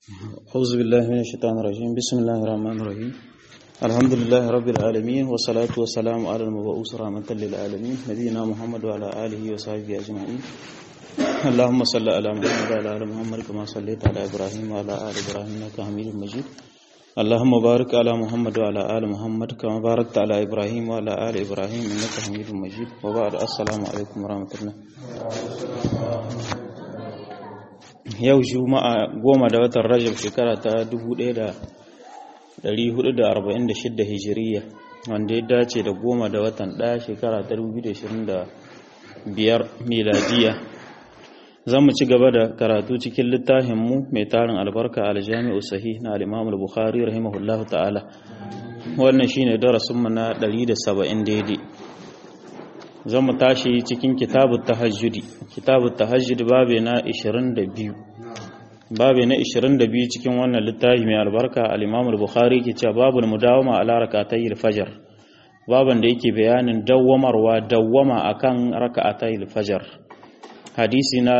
أعوذ بالله من الشيطان الرجيم بسم الله الرحمن الرحيم الحمد لله رب العالمين والصلاة والسلام على المبعوث رحمة للعالمين نبينا محمد وعلى آله وصحبه أجمعين اللهم صل على محمد وعلى آل محمد كما صليت على إبراهيم وعلى آل إبراهيم إنك حميد مجيد اللهم بارك على محمد وعلى آل محمد كما باركت على إبراهيم وعلى آل إبراهيم إنك حميد مجيد وبعد السلام عليكم ورحمة الله yau juma'a goma da watan rajab shekara ta 1446 hijiriya wanda ya dace da goma da watan ɗaya shekara ta 2025 miladiya zan mu ci gaba da karatu cikin littafinmu mai tarin albarka aljami'u sahih na al-imam al-bukhari rahimahullahu ta'ala wannan shine darasinmu na 170 daidai zan mu tashi cikin kitabun tahajjudi kitabun tahajjudi babe na 22 babe na 22 cikin wannan littafi mai albarka al-Imam al-Bukhari ke cewa babul mudawama ala rak'atayil fajr baban da yake bayanin dawwamarwa dawwama akan rak'atayil fajr hadisi na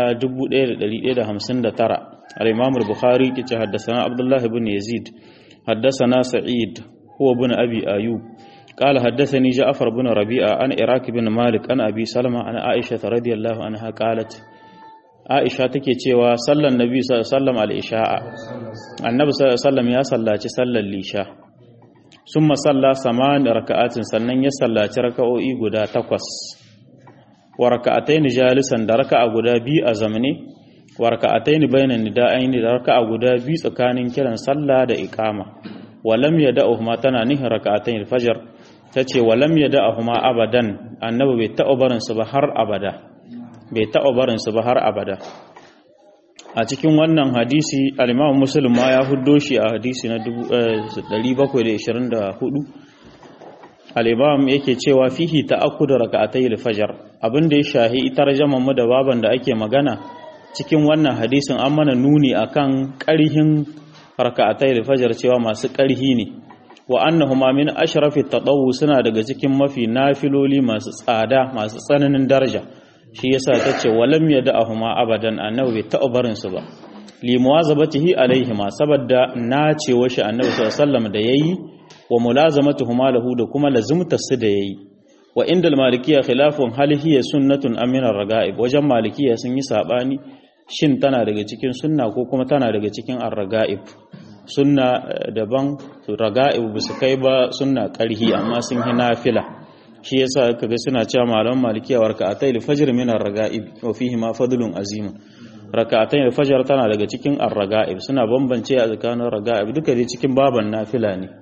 1159 al-Imam al-Bukhari ke cewa haddathana Abdullah ibn Yazid haddathana Sa'id huwa ibn Abi Ayyub قال حدثني جعفر بن ربيعة عن إراك بن مالك عن أبي سلمة عن عائشة رضي الله عنها قالت عائشة تكي cewa sallan nabi sallallahu alaihi wasallam al-isha'a annabi sallallahu alaihi wasallam ya sallaci sallar lisha summa salla saman raka'atin sannan ya sallaci raka'o'i guda takwas wa raka'atayn jalisan da raka'a guda biyu a zamne wa raka'atayn bainan nida'ain da raka'a guda biyu tsakanin kiran sallah da iqama wa lam yada'uhuma tana nihin raka'atayn al-fajr ta ce walam ya da'ahuma abadan annabi bai taɓa barinsu ba har abada bai taɓa barinsu ba har abada a cikin wannan hadisi al-imam muslim ma ya huddo shi a hadisi na 724 al-imam yake cewa fihi ta'akkud rak'atay al-fajr abinda ya shahi tarjaman mu da baban da ake magana cikin wannan hadisin an mana nuni akan ƙarhin rak'atay al-fajr cewa masu ƙarhi ne wa annahuma min ashrafi tadawu suna daga cikin mafi nafiloli masu tsada masu tsananin daraja shi yasa tace walam yad'ahuma abadan annabi bai taɓa barin su ba li muwazabatihi alaihima saboda nacewa shi annabi sallallahu alaihi wasallam da yayi wa mulazamatuhuma lahu da kuma lazumta su da yayi wa inda malikiya khilafun hal hiya sunnatun amina raga'ib wajen malikiya sun yi sabani shin tana daga cikin sunna ko kuma tana daga cikin ar-raga'ib sunna daban raga'ib ba su kai ba sunna karhi amma sun hi nafila shi yasa kaga suna cewa malaman malikiya wa raka'atay al-fajr min ar-raga'ib wa fihi ma fadlun azim raka'atay al-fajr tana daga cikin ar-raga'ib suna bambance a tsakanin raga'ib duka dai cikin baban nafila ne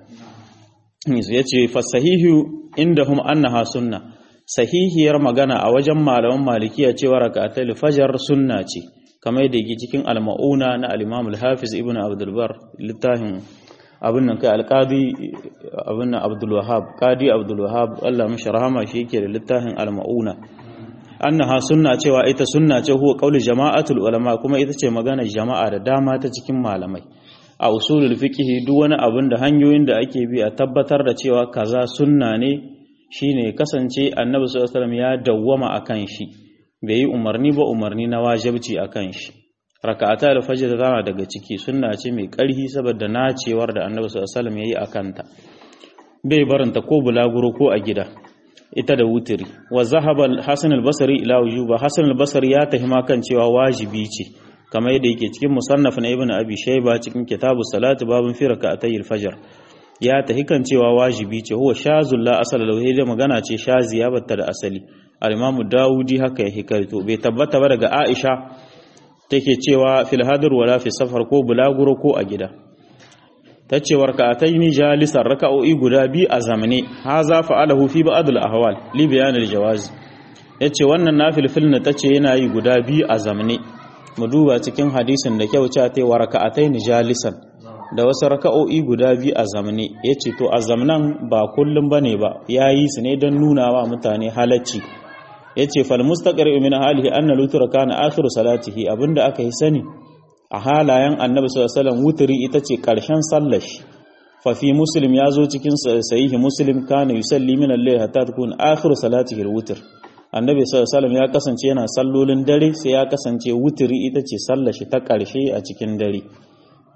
yace fa sahihu indahum annaha sunna sahihiyar magana a wajen malaman malikiya cewa raka'atay al-fajr sunna ce kamar yadda yake cikin al-ma'una na al-Imam al-Hafiz Ibn Abdul Bar littafin abin nan kai al-Qadi abin nan Abdul Wahhab Qadi Abdul Wahhab Allah mishi rahama shi yake da littafin al-ma'una annaha sunna cewa ita sunna ce huwa qauli jama'atul ulama kuma ita ce maganar jama'a da dama ta cikin malamai a usulul fiqh duk wani abin da hanyoyin da ake bi a tabbatar da cewa kaza sunna ne shine kasance annabi sallallahu alaihi wasallam ya dawwama akan shi bai yi umarni ba umarni na wajabci a kan shi raka'ata al-fajr tana daga ciki sunna ce mai ƙarfi saboda nacewar da annabi sallallahu alaihi wasallam yayi akanta bai barinta ko bulaguro ko a gida ita da wutiri wa zahaba al-hasan al-basri ila wujuba hasan al-basri ya tahima kan cewa wajibi ce kamar yadda yake cikin musannaf na ibnu abi shayba cikin kitabu salati babun fi raka'atay al-fajr ya tahi kan cewa wajibi ce huwa shazul la asala lahu da magana ce shaziya batta da asali al-imamu dawudi haka ya hikarto bai tabbata ba daga aisha take cewa fil hadir wala fi safar ko bulaguro ko a gida ta ce warka'ataini jalisan raka'o'i guda bi a zamane haza fa'alahu fi ba'd al-ahwal li bayan al-jawaz yace wannan nafilfil na tace yana yi guda bi a zamane mu duba cikin hadisin da kyau cewa tai warka'ataini jalisan da wasu raka'o'i guda biyu a zamane ya ce to a zamanan ba kullum ba ne ba ya yi su ne don nuna wa mutane halacci ya ce falmustakar min halihi an na lutura kana akhiru salatihi abinda aka yi sani a halayen annabi sallallahu alaihi wuturi ita ce karshen sallashi fa fi muslim ya zo cikin sahihi muslim kana yusalli min al-layl hatta takun akhiru salatihi al-wutr annabi sallallahu alaihi ya kasance yana sallolin dare sai ya kasance wuturi ita ce sallashi ta karshe a cikin dare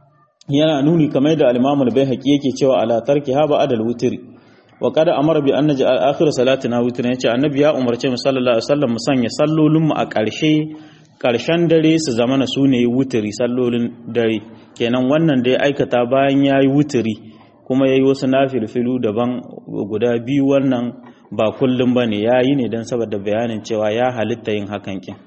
yana nuni kamar da al-Imam al-Baihaqi yake cewa ala tarki ha ba'da al-witri wa qad amara bi an naj'al akhir salatina witran yace annabi ya umarce mu sallallahu alaihi wasallam mu sanya sallolin mu a ƙarshe ƙarshen dare su zama na sune wutiri sallolin dare kenan wannan dai aikata bayan yayi wutiri kuma yayi wasu nafilfilu daban guda biyu wannan ba kullum bane yayi ne dan saboda bayanin cewa ya halitta yin hakan kin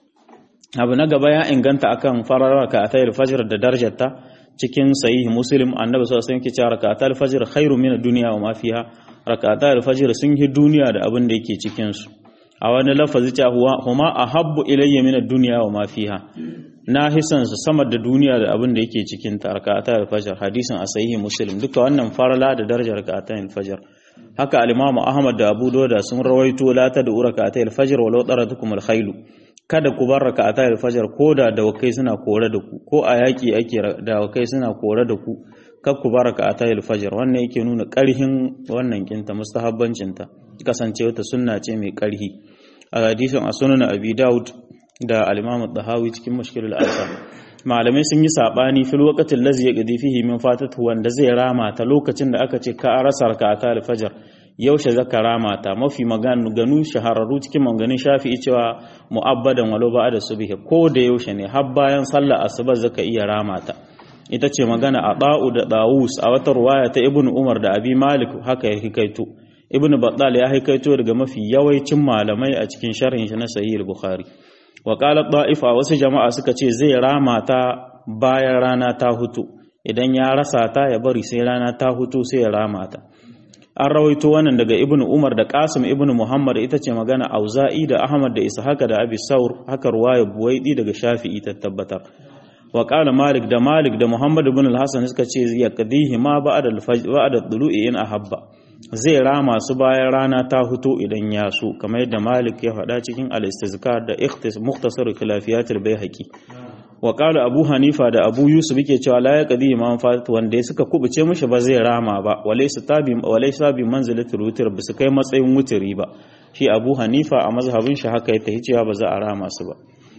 abu na gaba ya inganta akan farar raka'atayil fajr da darajarta cikin sahih muslim annabi sallallahu alaihi wasallam ke cewa raka'atul fajr khairu min ad-dunya wa ma fiha raka'atul fajr sun yi duniya da abin da yake cikin su a wani lafazi ta huwa huma ahabbu ilayya min ad-dunya wa ma fiha na hisan su sama da duniya da abin da yake cikin ta raka'atul fajr hadisin a sahih muslim duka wannan farala da darajar raka'atul fajr haka al-imam ahmad da abu dawud sun rawaito la ta da raka'atul fajr walau daratukum al-khailu kada ku bar raka'ata al-fajr ko da dawakai suna kore da ku ko a yaki ake dawakai suna kore da ku kar ku bar raka'ata al-fajr wannan yake nuna karhin wannan kinta mustahabbancin ta kasance wata sunna ce mai karhi a hadisin a sunan abi daud da al-imam ad-dahawi cikin mushkilul asar malamai sun yi sabani fil waqtil ladzi yaqdi fihi min fatatu wanda zai rama ta lokacin da aka ce ka rasa raka'ata al-fajr yaushe zaka rama ta mafi maganu shahararru cikin maganin shafi'i cewa mu'abbadan walau ba da subhi ko da yaushe ne har bayan sallar asuba zaka iya rama ta ita ce magana a da'u da dawus a wata ruwaya ta ibnu umar da abi malik haka ya hikaito ibnu battal ya hikaito daga mafi yawancin malamai a cikin sharhin shi na sahih bukhari wa qala da'ifa wasu jama'a suka ce zai rama ta bayan rana ta hutu idan ya rasa ta ya bari sai rana ta hutu sai ya rama ta an rawaito wannan daga ibnu umar da qasim ibnu muhammad ita ce magana auza'i da ahmad da ishaq da abi saur haka ruwaya buwaidi daga shafi'i ta tabbatar wa qala malik da malik da muhammad ibn al-hasan suka ce ya qadihi ma ba'da al-fajr ba'da dulu'i in ahabba zai rama su bayan rana ta huto idan ya so kamar yadda malik ya faɗa cikin al-istizkar da ikhtis mukhtasar khilafiyat al-baihaqi wa qala abu hanifa da abu yusuf yake cewa la yaqdi imam fatat wanda suka kubuce mishi ba zai rama ba walaysa tabi walaysa bi manzilati rutir ba su kai matsayin wutiri ba shi abu hanifa a mazhabin shi haka ya tahi cewa ba za a rama su ba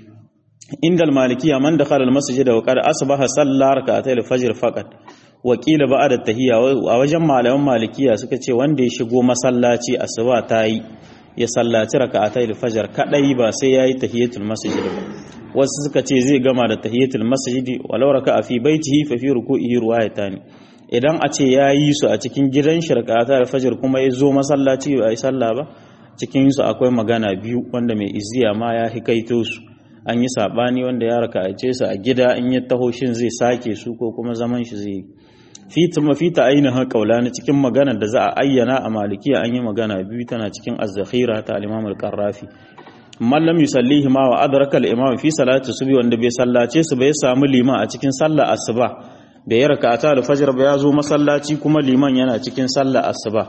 inda al-malikiya man dakhala al-masjid wa qad asbaha salla rak'atay al-fajr faqat wa qila ba'da tahiyya a wajen malaman malikiya suka ce wanda ya shigo masallaci asuba tayi ya sallaci rak'atay al-fajr kadai ba sai yayi tahiyatul masjid ba wasu suka ce zai gama da tahiyatul masjidi walau raka fi baitihi fa fi ruku'ihi ruwayatani idan a ce yayi su a cikin gidan shirkata da fajr kuma ya zo masallaci ba yi sallah ba cikin su akwai magana biyu wanda mai iziya ma ya hikaito su an yi sabani wanda ya raka a ce su a gida in ya taho shin zai sake su ko kuma zaman shi zai fi tuma fi ta ainihin kaulani cikin magana da za a ayyana a malikiya an yi magana biyu tana cikin az-zakhira ta al-imam al-qarrafi man lam yusallihi ma wa adraka al-imam fi salati subhi wanda bai sallace su bai samu liman a cikin sallar asuba bai rak'ata al-fajr ba ya zo masallaci kuma liman yana cikin sallar asuba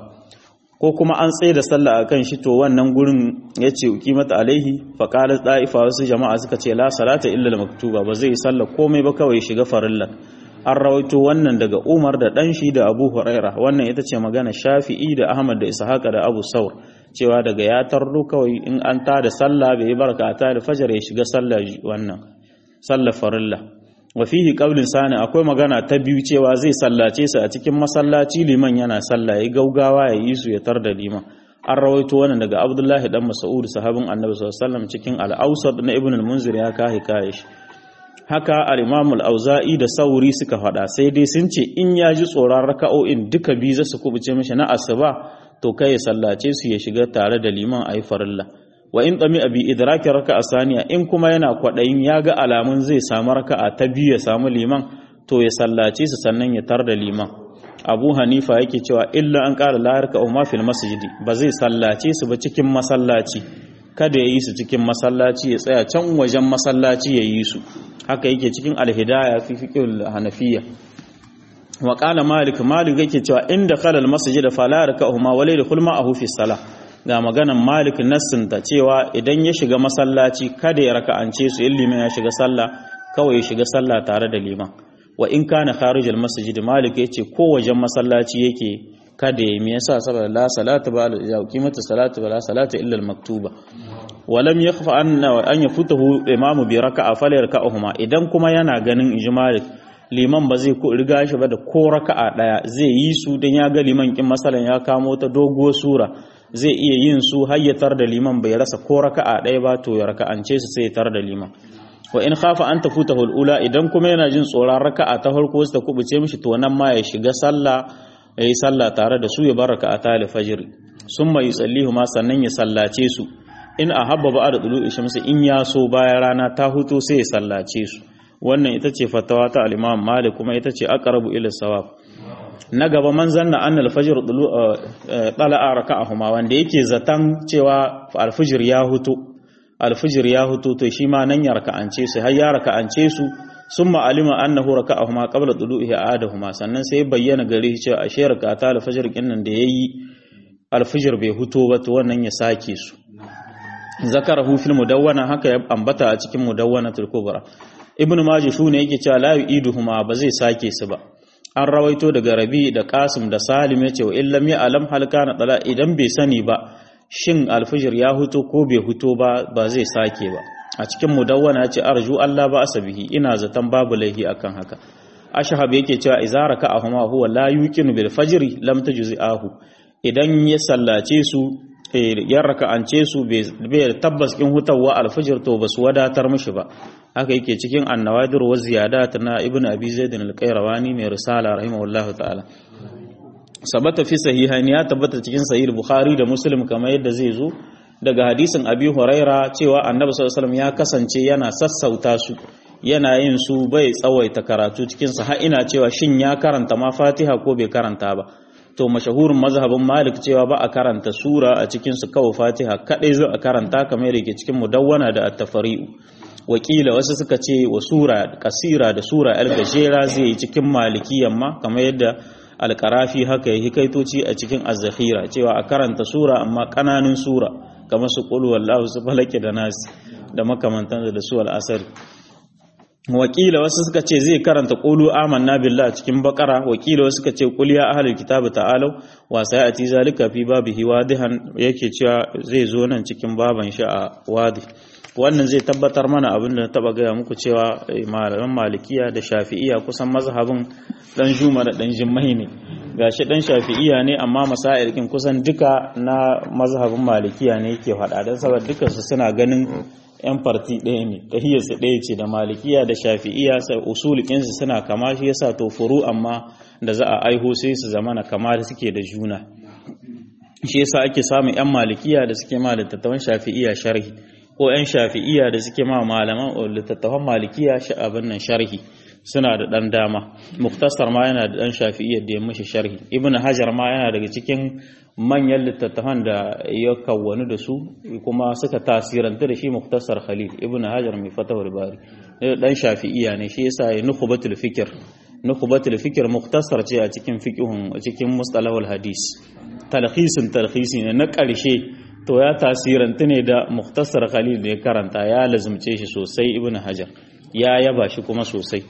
ko kuma an tsaye da sallah akan shi to wannan gurin yace qimata alaihi fa qala da'ifa wasu jama'a suka ce la salata illa al-maktuba ba zai sallah komai ba kawai shiga farilla an rawaito wannan daga Umar da dan shi da Abu Huraira wannan ita ce magana Shafi'i da Ahmad da Ishaq da Abu Saur cewa daga ya tarro kawai in an ta da sallah bai barka ta da fajar ya shiga sallah wannan sallah farilla wa fihi qaulin sani akwai magana ta biyu cewa zai sallace su a cikin masallaci liman yana sallah ya gaugawa ya yi su ya tar da liman an rawaito wannan daga Abdullahi dan Mas'ud sahabin Annabi sallallahu alaihi wasallam cikin al-Awsat na Ibn al-Munzir ya kai kai shi haka al-Imam al-Auza'i da Sauri suka faɗa sai dai sun ce in ya ji tsoron raka'o'in duka biyu za su kubuce mishi na asuba to kai ya sallace su ya shiga tare da liman ayi farilla wa in tsami abi idrakin raka'a saniya in kuma yana kwaɗayin ya ga alamun zai samu raka'a ta biyu ya samu liman to ya sallace su sannan ya tar da liman abu hanifa yake cewa illa an ƙara layar ka umma fil masjidi ba zai sallace su ba cikin masallaci kada ya yi su cikin masallaci ya tsaya can wajen masallaci ya yi su haka yake cikin alhidaya fi fiqhul hanafiyya wa qala malik malik yake cewa inda khalal masjid fala raka'uhuma wa layl khulma ahu fi salah ga maganan malik nassin ta cewa idan ya shiga masallaci kada ya raka'ance su in liman ya shiga sallah kawai ya shiga sallah tare da liman wa in kana kharijal masjid malik yace ko wajen masallaci yake kada ya me yasa saboda la salatu ba ya qimatu salatu la salatu illa al maktuba walam yakhfa anna an yafutahu imamu bi raka'a falyarka'uhuma idan kuma yana ganin inji malik liman ba zai riga shi ba da ko raka'a daya zai yi su dan ya ga liman kin masalan ya kamo ta doguwar sura zai iya yin su hayyatar da liman bai rasa ko raka'a daya ba to ya raka'ance su sai ya tar da liman wa in khafa an tafuta hulula idan kuma yana jin tsoron raka'a ta farko su ta kubuce mishi to nan ma ya shiga sallah yayi sallah tare da su ya bar raka'ata al-fajr summa yusallihu ma sannan ya sallace su in ahabba ba'da tulu'i shamsi in ya so bayan rana ta huto sai ya sallace su wannan ita ce fatawa ta al-Imam Malik kuma ita ce aqrabu ila sawab na gaba man zanna anna al-fajr tala'a raka'ahuma wanda yake zatan cewa al-fajr ya huto al-fajr ya huto to shi ma nan ya raka'ance su har ya raka'ance su summa alima annahu raka'ahuma qabla tulu'i adahuma sannan sai bayyana gare shi cewa ashe raka'ata al-fajr kinnan da yayi al-fajr bai huto ba to wannan ya sake su zakarahu fil mudawwana haka ya ambata a cikin mudawwanatul kubra ibnu majah shune yake cewa la yu'iduhuma ba zai sake su ba an rawaito daga rabi da qasim da salim yace wa illam ya alam halkana tala idan bai sani ba shin alfijir ya huto ko bai huto ba ba zai sake ba a cikin mudawwana yace arju Allah ba asabihi ina zaton babu laihi akan haka ashhab yake cewa izara ka ahuma huwa la yuqinu bil fajri lam tajzi'ahu idan ya sallace su yan raka'ance su bai tabbas kin hutawa alfajir to basu wadatar mishi ba haka yake cikin annawadir wa ziyadat na ibnu abi zaid al-qayrawani mai risala rahimahullahu ta'ala sabata fi sahihain ya tabbata cikin sahih bukhari da muslim kamar yadda zai zo daga hadisin abi huraira cewa annabi sallallahu alaihi wasallam ya kasance yana sassauta su yana yin su bai tsawaita karatu cikin sa har ina cewa shin ya karanta ma fatiha ko bai karanta ba to mashahurin mazhabin malik cewa ba a karanta sura a cikin su kawai fatiha kadai zo a karanta kamar yake cikin mudawwana da at-tafari'u wakila wasu suka ce wa sura kasira da sura al-gajera zai yi cikin malikiyan ma kamar yadda al-qarafi haka yake kaitoci a cikin az-zakhira cewa a karanta sura amma kananun sura kamar su qul wallahu su falaki da nasi da makamantan da su al-asr wakila wasu suka ce zai karanta qulu amanna billah cikin bakara wakila wasu suka ce qul ya ahlul kitabi ta'alu wa sayati zalika fi babihi wadihan yake cewa zai zo nan cikin baban shi a wadi wannan zai tabbatar mana abin da taba gaya muku cewa malaman malikiya da shafi'iya kusan mazhabin dan juma da dan jimmai ne gashi dan shafi'iya ne amma masail kin kusan duka na mazhabin malikiya ne yake faɗa dan saboda dukansu suna ganin yan farti ɗaya ne tahiyarsu ɗaya ce da malikiya da shafi'iya sai usulikinsu suna kama shi yasa to furu amma da za a aiho sai su zama na kama da suke da juna shi yasa ake samun yan malikiya da suke ma littattafan shafi'iya sharhi ko yan shafi'iya da suke ma malaman littattafan malikiya abin nan sharhi suna da ɗan dama muktasar ma yana da ɗan shafi'iyyar da ya mashi sharhi ibn hajar ma yana daga cikin manyan littattafan da ya kawwani da su kuma suka tasiranta da shi muktasar khalil ibn hajar mai fatawar bari ɗan shafi'iyya ne shi yasa ya nukhbatul fikr nukhbatul fikr muktasar ce a cikin fiqhun cikin mustalahul hadis talhisin talhisi ne na ƙarshe to ya tasiranta ne da muktasar khalil da ya karanta ya lazumce shi sosai ibn hajar ya yaba shi kuma sosai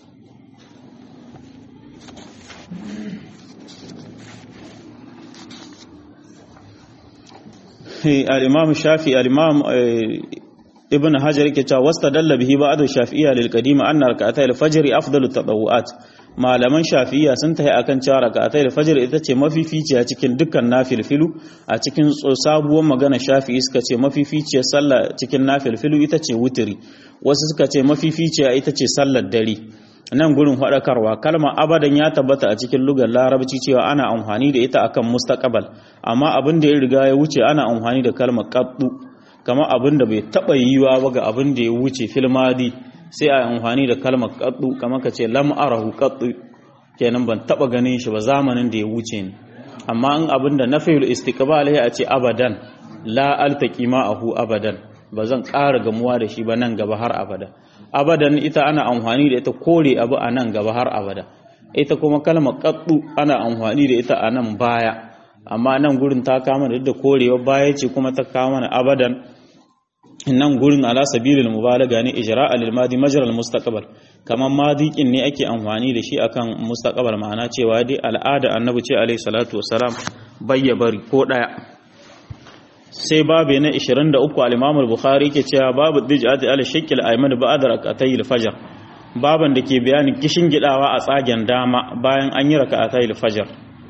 al-imam shafi al-imam ibn hajar yake cewa wastadalla bihi ba'd shafi'iyya lil qadima anna rak'atay al-fajr afdalu tadawu'at malaman shafi'iyya sun tahi akan cewa rak'atay al-fajr ita ce mafificiya cikin dukkan nafilfilu a cikin sabuwar magana shafi'i suka ce mafificiyar sallah cikin nafilfilu ita ce wutiri wasu suka ce mafificiya ita ce sallar dare nan gurin faɗakarwa kalmar abadan ya tabbata a cikin lugar larabci cewa ana amfani da ita akan mustaqbal amma abin da ya riga ya wuce ana amfani da kalmar qaddu kamar abin da bai taba yiwa ba ga abin da ya wuce filmadi sai a amfani da kalmar qaddu kamar ka ce lam arahu qaddu kenan ban taba ganin shi ba zamanin da ya wuce ni amma in abin da nafiyul istiqbal ya ce abadan la altaqi ma'ahu abadan ba zan ƙara gamuwa da shi ba nan gaba har abada abadan ita ana amfani da ita kore abu a nan gaba har abada ita kuma kalmar qaddu ana amfani da ita a nan baya amma nan gurin ta kama da korewa baya ce kuma ta kama na abadan nan gurin ala sabilil mubalaga ne ijra'a lil madi majra al mustaqbal kaman madiqin ne ake amfani da shi akan mustaqbal ma'ana cewa dai al'ada annabi ce alaihi salatu wassalam bayya bari ko daya sai babu na 23 al-Imam al-Bukhari ke cewa babu dijati al-shakl ayman ba'da rak'atay al-fajr baban da ke bayanin kishin gidawa a tsagen dama bayan an yi raka'atayil fajr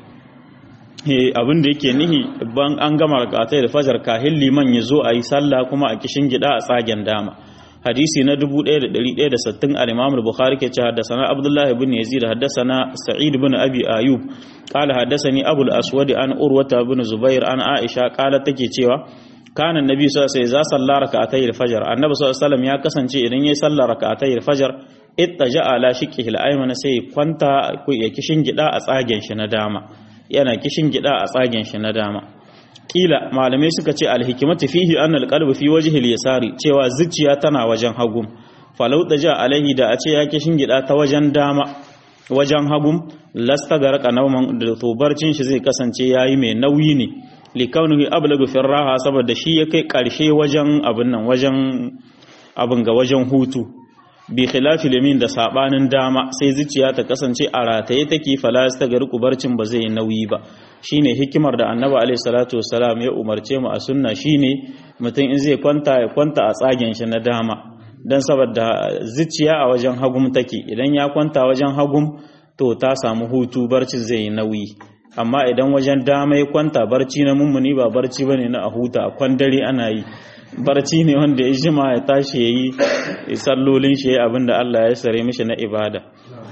abin da yake nihi ban an gama raka'atayil fajr kahin liman ya zo a yi sallah kuma a kishin gida a tsagen dama hadisi na 1160 al-Imam al-Bukhari ke ce haddathana Abdullah ibn Yazid haddathana Sa'id ibn Abi Ayyub qala haddathani Abu al-Aswad an Urwata ibn Zubair an Aisha qala take cewa kana annabi sallallahu alaihi wasallam za salla rak'atay al-fajr annabi sallallahu alaihi wasallam ya kasance idan yayi sallar rak'atay al-fajr ittaja ala shiqihi al-ayman sai kwanta ya kishin gida a tsagen shi na dama yana kishin gida a tsagen shi na dama kila malamai suka ce alhikimatu fihi anna alqalbu fi wajhi al-yasari cewa zuciya tana wajen hagum falau ja alaihi da a ce ya kishin gida ta wajen dama wajen hagum lasta garqa nawman da tobarcin shi zai kasance yayi mai nauyi ne likaunuhi ablagu fi raha saboda shi ya kai karshe wajen abin nan wajen abin ga wajen hutu bi khilafi limin da sabanin dama sai zuciya ta kasance a rataye take falas ta gari kubarcin ba zai nauyi ba shine hikimar da annabi alaihi salatu wassalam ya umarce mu a sunna shine mutum in zai kwanta ya kwanta a tsagen shi na dama dan saboda zuciya a wajen hagum take idan ya kwanta wajen hagum to ta samu hutu barcin zai yi nauyi amma idan wajen dama ya kwanta barci na mummuni ba barci bane na a huta a kwandare ana yi barci ne wanda ya jima ya tashi ya yi sallolin shi abin da Allah ya sare mishi na ibada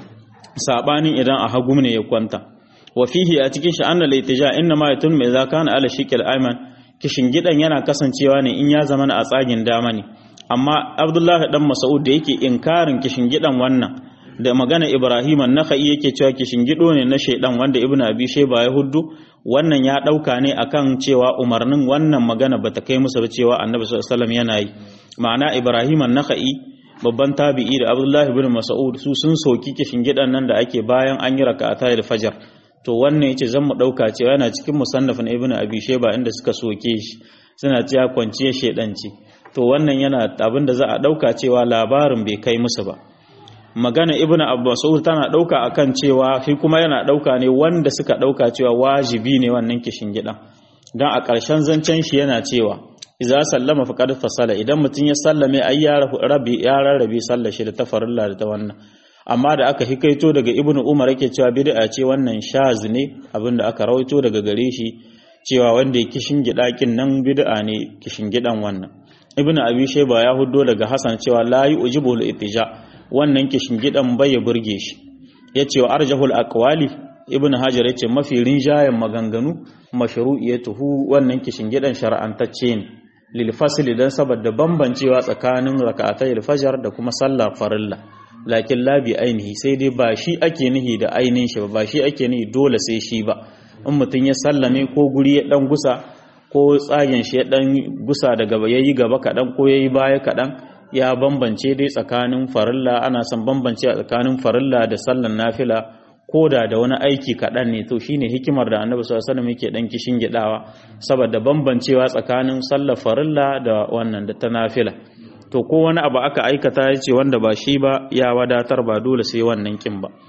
sabanin idan a hagum ne ya kwanta wa fihi a cikin shi anna laitija inna ma yatun mai zaka na ala shikil ayman kishin gidan yana kasancewa ne in ya zama a tsagin dama ne amma abdullahi dan mas'ud da yake inkarin kishin gidan wannan da magana ibrahim an-nakhai yake cewa kishin gido ne na shaidan wanda ibnu abi shayba ya huddu wannan ya dauka ne akan cewa umarnin wannan magana bata kai musu ba cewa annabi sallallahu alaihi wasallam yana yi ma'ana ibrahim an-nakhai babban tabi'i da abdullahi ibn mas'ud su sun soki kishin gidan nan da ake bayan an yi raka'ata da fajar to wannan yace zan mu dauka cewa yana cikin musannaf na ibnu abi shayba inda suka soke shi suna cewa kwanciyar shedanci to wannan yana abin da za a dauka cewa labarin bai kai musu ba magana ibnu abbas tana dauka akan cewa shi kuma yana dauka ne wanda suka dauka cewa wajibi ne wannan kishin gidan dan a ƙarshen zancen shi yana cewa idza sallama faqad fasala idan mutun ya sallame ai ya rabi ya rarrabe sallar shi da tafarilla da ta wannan amma da aka hikaito daga ibnu umar yake cewa bid'a ce wannan shaz ne abinda aka rawaito daga gare shi cewa wanda ya kishin gidakin nan bid'a ne kishin gidan wannan ibnu abi shayba ya huddo daga hasan cewa la yujibu al-ittija wannan kishin gidan bai ya burge shi yace wa arjahul aqwali ibnu hajar yace mafi rinjayen maganganu mashru'iyatuhu wannan kishin gidan shar'antacce ne lil fasli dan saboda bambancewa tsakanin rak'atay al-fajr da kuma sallar farilla lakin labi ainihi sai dai ba shi ake nihi da ainihin shi ba ba shi ake nihi dole sai shi ba in mutum ya sallame ko guri ya dan gusa ko tsagen shi ya dan gusa daga yayi gaba kadan ko yayi baya kadan ya bambance dai tsakanin farilla ana son bambance a tsakanin farilla da sallan nafila ko da da wani aiki kaɗan ne to shine hikimar da annabi sallallahu alaihi wasallam yake dan kishin gidawa saboda bambancewa tsakanin sallar farilla da wannan da ta nafila to ko wani abu aka aikata ya ce wanda ba shi ba ya wadatar ba dole sai wannan kin ba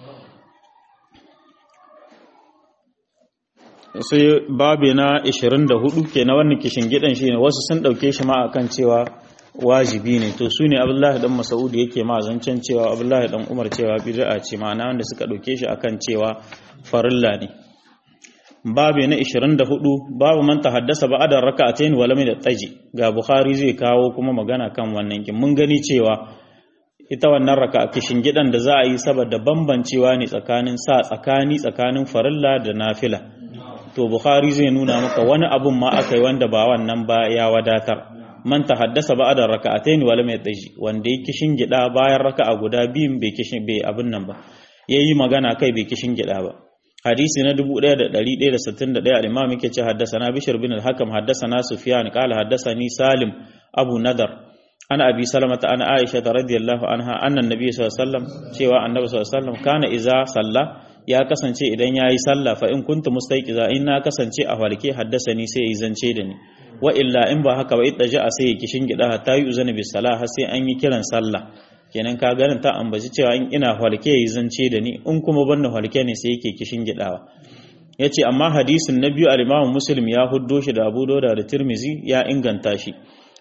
sai babi na 24 ke na wannan kishin gidan shi ne wasu sun ɗauke shi ma akan cewa wajibi ne to su ne abdullahi dan masaudi yake ma zancen cewa abdullahi dan umar cewa bid'a ce ma'ana wanda suka ɗauke shi akan cewa farilla ne babu na 24 babu man tahaddasa ba'da rak'atayn wa lam yattaji ga bukhari zai kawo kuma magana kan wannan kin mun gani cewa ita wannan raka kishin gidan da za a yi saboda bambancewa ne tsakanin sa tsakani tsakanin farilla da nafila to bukhari zai nuna maka wani abun ma aka yi wanda ba wannan ba ya wadatar man tahaddasa ba'da rak'atayn wa lam yattaji wanda yake kishin gida bayan raka'a guda biyun bai kishin bai abun nan ba yayi magana kai bai kishin gida ba hadisi na 1161 al-imam yake ce haddathana bishr bin al-hakam haddathana sufyan qala haddathani salim abu nadar ana abi salamata ana aisha radhiyallahu anha anna nabiy sallallahu alaihi wasallam cewa annabi sallallahu alaihi wasallam kana iza salla ya kasance idan yayi sallah fa in kuntu mustaiqiza in na kasance a walke haddasani sai yi zance da ni wa illa in ba haka ba idda ja'a sai ya kishin gida hatta yi uzana bis salah har sai an yi kiran sallah kenan ka ganin ta ambaci cewa in ina halke yi zance da ni in kuma banna halke ne sai yake kishin gidawa yace amma hadisin na biyu al-Imam Muslim ya huddo shi da Abu Dawud da Tirmizi ya inganta shi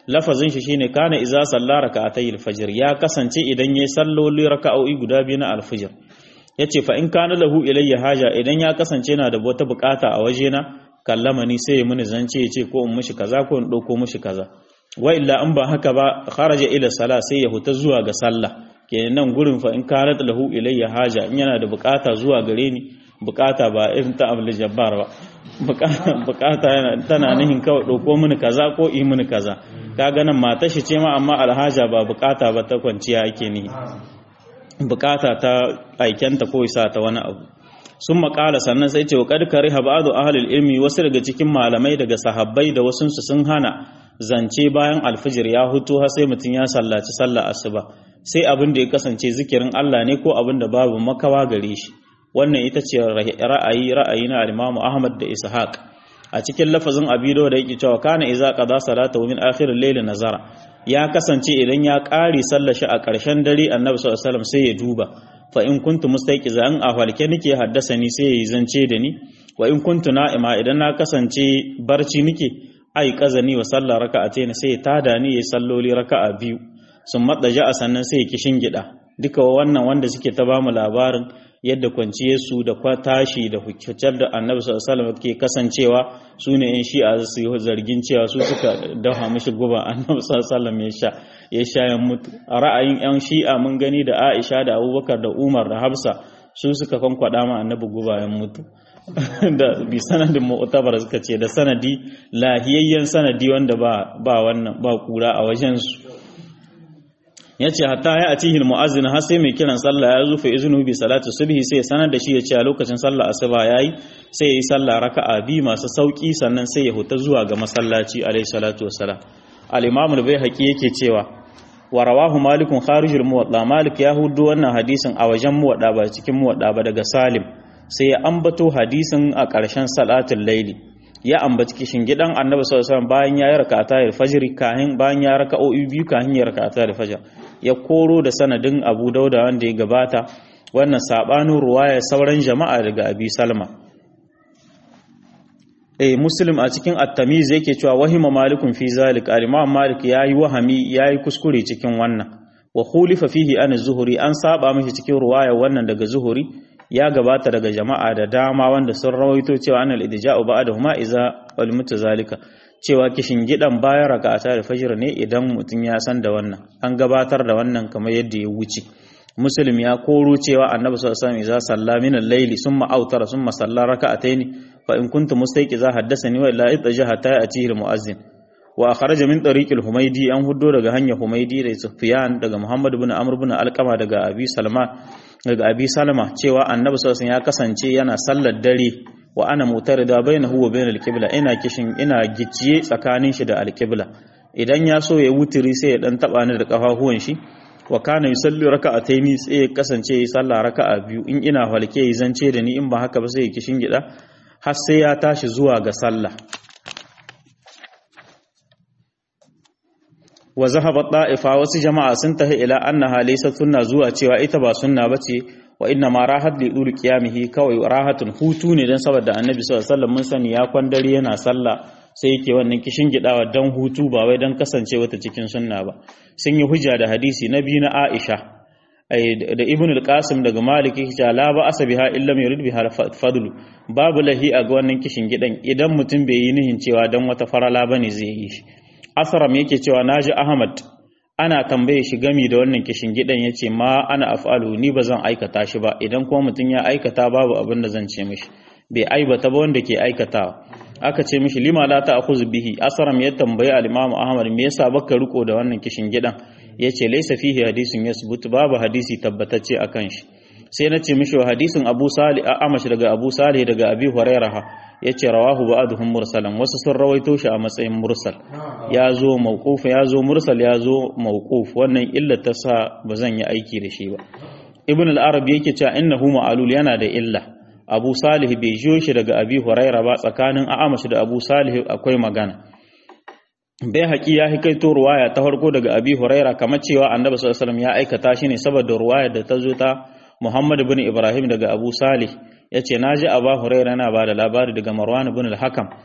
lafazin shi shine kana iza salla raka'atay al-fajr ya kasance idan yayi salloli raka'o'i guda biyu na al-fajr yace fa in kana lahu ilayya haja idan ya kasance yana da wata bukata a wajena kallamani sai ya muni zance yace ko in mishi kaza ko in dauko mishi kaza wa illa in ba haka ba kharaja ila sala sai ya huta zuwa ga sallah kenan nan gurin fa in kanat lahu ilayya haja in yana da bukata zuwa gare ni bukata ba irin ta abul jabbar ba bukata yana tana nihin kawai dauko mini kaza ko yi mini kaza kaga nan mata shi ce ma amma alhaja ba bukata ba ta kwanciya ake nihi bukata ta aikenta ko isa ta wani abu sun makala sannan sai ce wa kadkari habadu ahlul ilmi wasu daga cikin malamai daga sahabbai da wasunsu sun hana zance bayan alfijir ya hutu har sai mutum ya sallaci sallah asuba sai abin da ya kasance zikirin Allah ne ko abin da babu makawa gare shi wannan ita ce ra'ayi ra'ayi na al-Imam Ahmad da Ishaq a cikin lafazin Abido da yake cewa kana iza qada salata min akhir al-layl nazara ya kasance idan ya ƙare sallar shi a ƙarshen dare Annabi sallallahu alaihi wasallam sai ya duba fa in kuntu mustayqiza an ahwalke nake haddasa ni sai yayi zance da ni wa in kuntu na'ima idan na kasance barci nake ai kazani wa sallar raka'atayn sai ya tada ni yayi salloli raka'a biyu sun madaja a sannan sai ya kishin gida duka wannan wanda suke ta bamu labarin yadda kwanciyarsu da tashi da hukucar da annabi sallallahu alaihi ke kasancewa su ne yan shi'a su yi zargin cewa su suka dafa mishi guba annabi sallallahu ya sha ya sha ya mutu a ra'ayin yan shi'a mun gani da Aisha da Abubakar da Umar da Hafsa su suka kankwada ma annabi guba ya mutu da bi sanadin mu'tabar suka ce da sanadi lahiyayyen sanadi wanda ba ba wannan ba kura a wajen su ya ce hatta ya atihi mu'azzin har sai mai kiran sallah ya zufa izinu bi salatu subhi sai sanar da shi ya ce a lokacin sallah asuba yayi sai yayi sallah raka'a bi masu sauki sannan sai ya huta zuwa ga masallaci alayhi salatu wassalam al-imam al-baihaqi yake cewa wa rawahu malikun kharijul muwatta malik ya hudu wannan hadisin a wajen muwadda ba cikin muwadda ba daga salim sai ya ambato hadisin a ƙarshen salatul laili ya ambaci kishin gidan annabi sallallahu alaihi wasallam bayan ya rakata al-fajr kahin bayan ya raka'o'i biyu kahin ya rakata al-fajr ya koro da sanadin Abu Dauda wanda ya gabata wannan sabanin ruwaya sauran jama'a daga Abi Salma eh Muslim a cikin At-Tamiz yake cewa wahima malikun fi zalik al-Imam Malik yayi wahami yayi kuskure cikin wannan wa khulifa fihi an zuhuri an saba mishi cikin ruwaya wannan daga Zuhuri ya gabata daga jama'a da dama wanda sun rawaito cewa anal idja'u ba'dahuma iza ulmita zalika cewa kishin gidan bayan raka'ata da fajr ne idan mutum ya san da wannan an gabatar da wannan kamar yadda ya wuce muslim ya koro cewa annabi sallallahu alaihi wasallam iza salla min al-layli summa awtara summa salla raka'ataini fa in kuntu mustayqiza haddathani wa illa itajaha ta atihi al-muazzin wa kharaja min tariq al-humaydi an huddo daga hanyar humaydi da sufyan daga muhammad ibn amr ibn alqama daga abi salma daga abi salama cewa annabi sallallahu alaihi ya kasance yana sallar dare wa ana mutarida bainahu wa bainal qibla ina kishin ina gicciye tsakanin shi da alqibla idan ya so ya wutiri sai ya dan taba ni da kafafuwan shi wa kana yusalli raka'ataini sai ya kasance ya salla raka'a biyu in ina halke yi zance da ni in ba haka ba sai ya kishin gida har sai ya tashi zuwa ga sallah wa zahaba ta'ifa wasu jama'a sun tahi ila annaha laysa sunna zuwa cewa ita ba sunna bace wa inna ma rahat li dul qiyamihi kawai rahatun hutu ne dan saboda annabi sallallahu alaihi wasallam mun sani ya kwandare yana sallah sai yake wannan kishin gidawa dan hutu ba wai dan kasance wata cikin sunna ba sun yi hujja da hadisi na biyu na Aisha da Ibn al-Qasim daga Malik yake cewa la ba asabiha illa mai yurid biha fadlu babu lahi a ga wannan kishin gidan idan mutum bai yi nihin cewa dan wata farala bane zai yi shi Asram yake cewa naji Ahmad ana tambaye shi gami da wannan kishin gidan yace ma ana af'alu ni ba zan aikata shi ba idan kuma mutum ya aikata babu abin da zan ce mishi bai aibata ba wanda ke aikatawa aka ce mishi lima la ta'khudhu bihi asram ya tambayi al-imam ahmad me yasa baka riko da wannan kishin gidan yace laysa fihi hadisin yasbut babu hadisi tabbatacce akan shi sai na ce mishi hadisin abu salih amash daga abu salih daga abi hurairah yace rawahu ba'dhum mursalan wasu sun rawaito shi a matsayin mursal ya zo mawquf ya zo mursal ya zo mawquf wannan illa ta sa bazan yi aiki da shi ba ibn al-arabi yake cewa innahu ma'alul yana da illa abu salih bai jiyo shi daga abi huraira ba tsakanin a'amash da abu salih akwai magana bai haƙi ya hikaito ruwaya ta farko daga abi huraira kamar cewa annabi sallallahu alaihi ya aikata shi ne saboda ruwaya da ta zo ta muhammad bin ibrahim daga abu salih ya ce na ji abu huraira yana ba da labari daga marwan bin al-hakam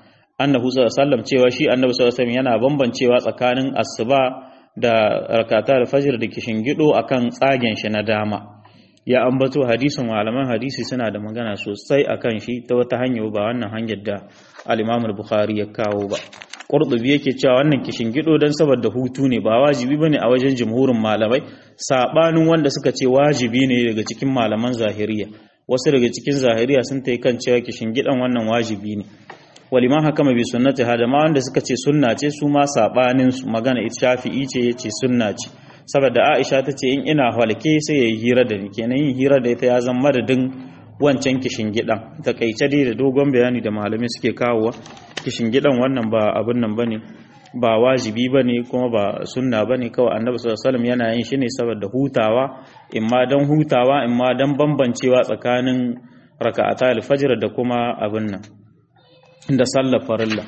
annahu sallallahu alaihi wasallam cewa shi annabi sallallahu alaihi wasallam yana bambancewa tsakanin asuba da rakata da fajr da kishingido akan tsagen shi na dama ya ambato hadisin malaman hadisi suna da magana sosai akan shi ta wata hanya ba wannan hanyar da al-Imam al-Bukhari ya kawo ba Qurtubi yake cewa wannan kishingido dan saboda hutu ne ba wajibi bane a wajen jumhurin malamai sabanin wanda suka ce wajibi ne daga cikin malaman zahiriya wasu daga cikin zahiriya sun tai kan cewa kishingidan wannan wajibi ne waliman hakama bi sunnati hada ma wanda suka ce sunna ce su ma sabanin su magana ita shafi'i ce yace sunna ce saboda Aisha ta ce in ina halke sai yayi hira da ni kenan yin hira da ita ya zama madadin wancan kishin gidan takaice dai da dogon bayani da malamai suke kawowa kishin gidan wannan ba abin nan bane ba wajibi bane kuma ba sunna bane kawai annabi sallallahu alaihi wasallam yana yin shi ne saboda hutawa imma dan hutawa imma dan bambancewa tsakanin raka'ata al-fajr da kuma abin nan da sallar farilla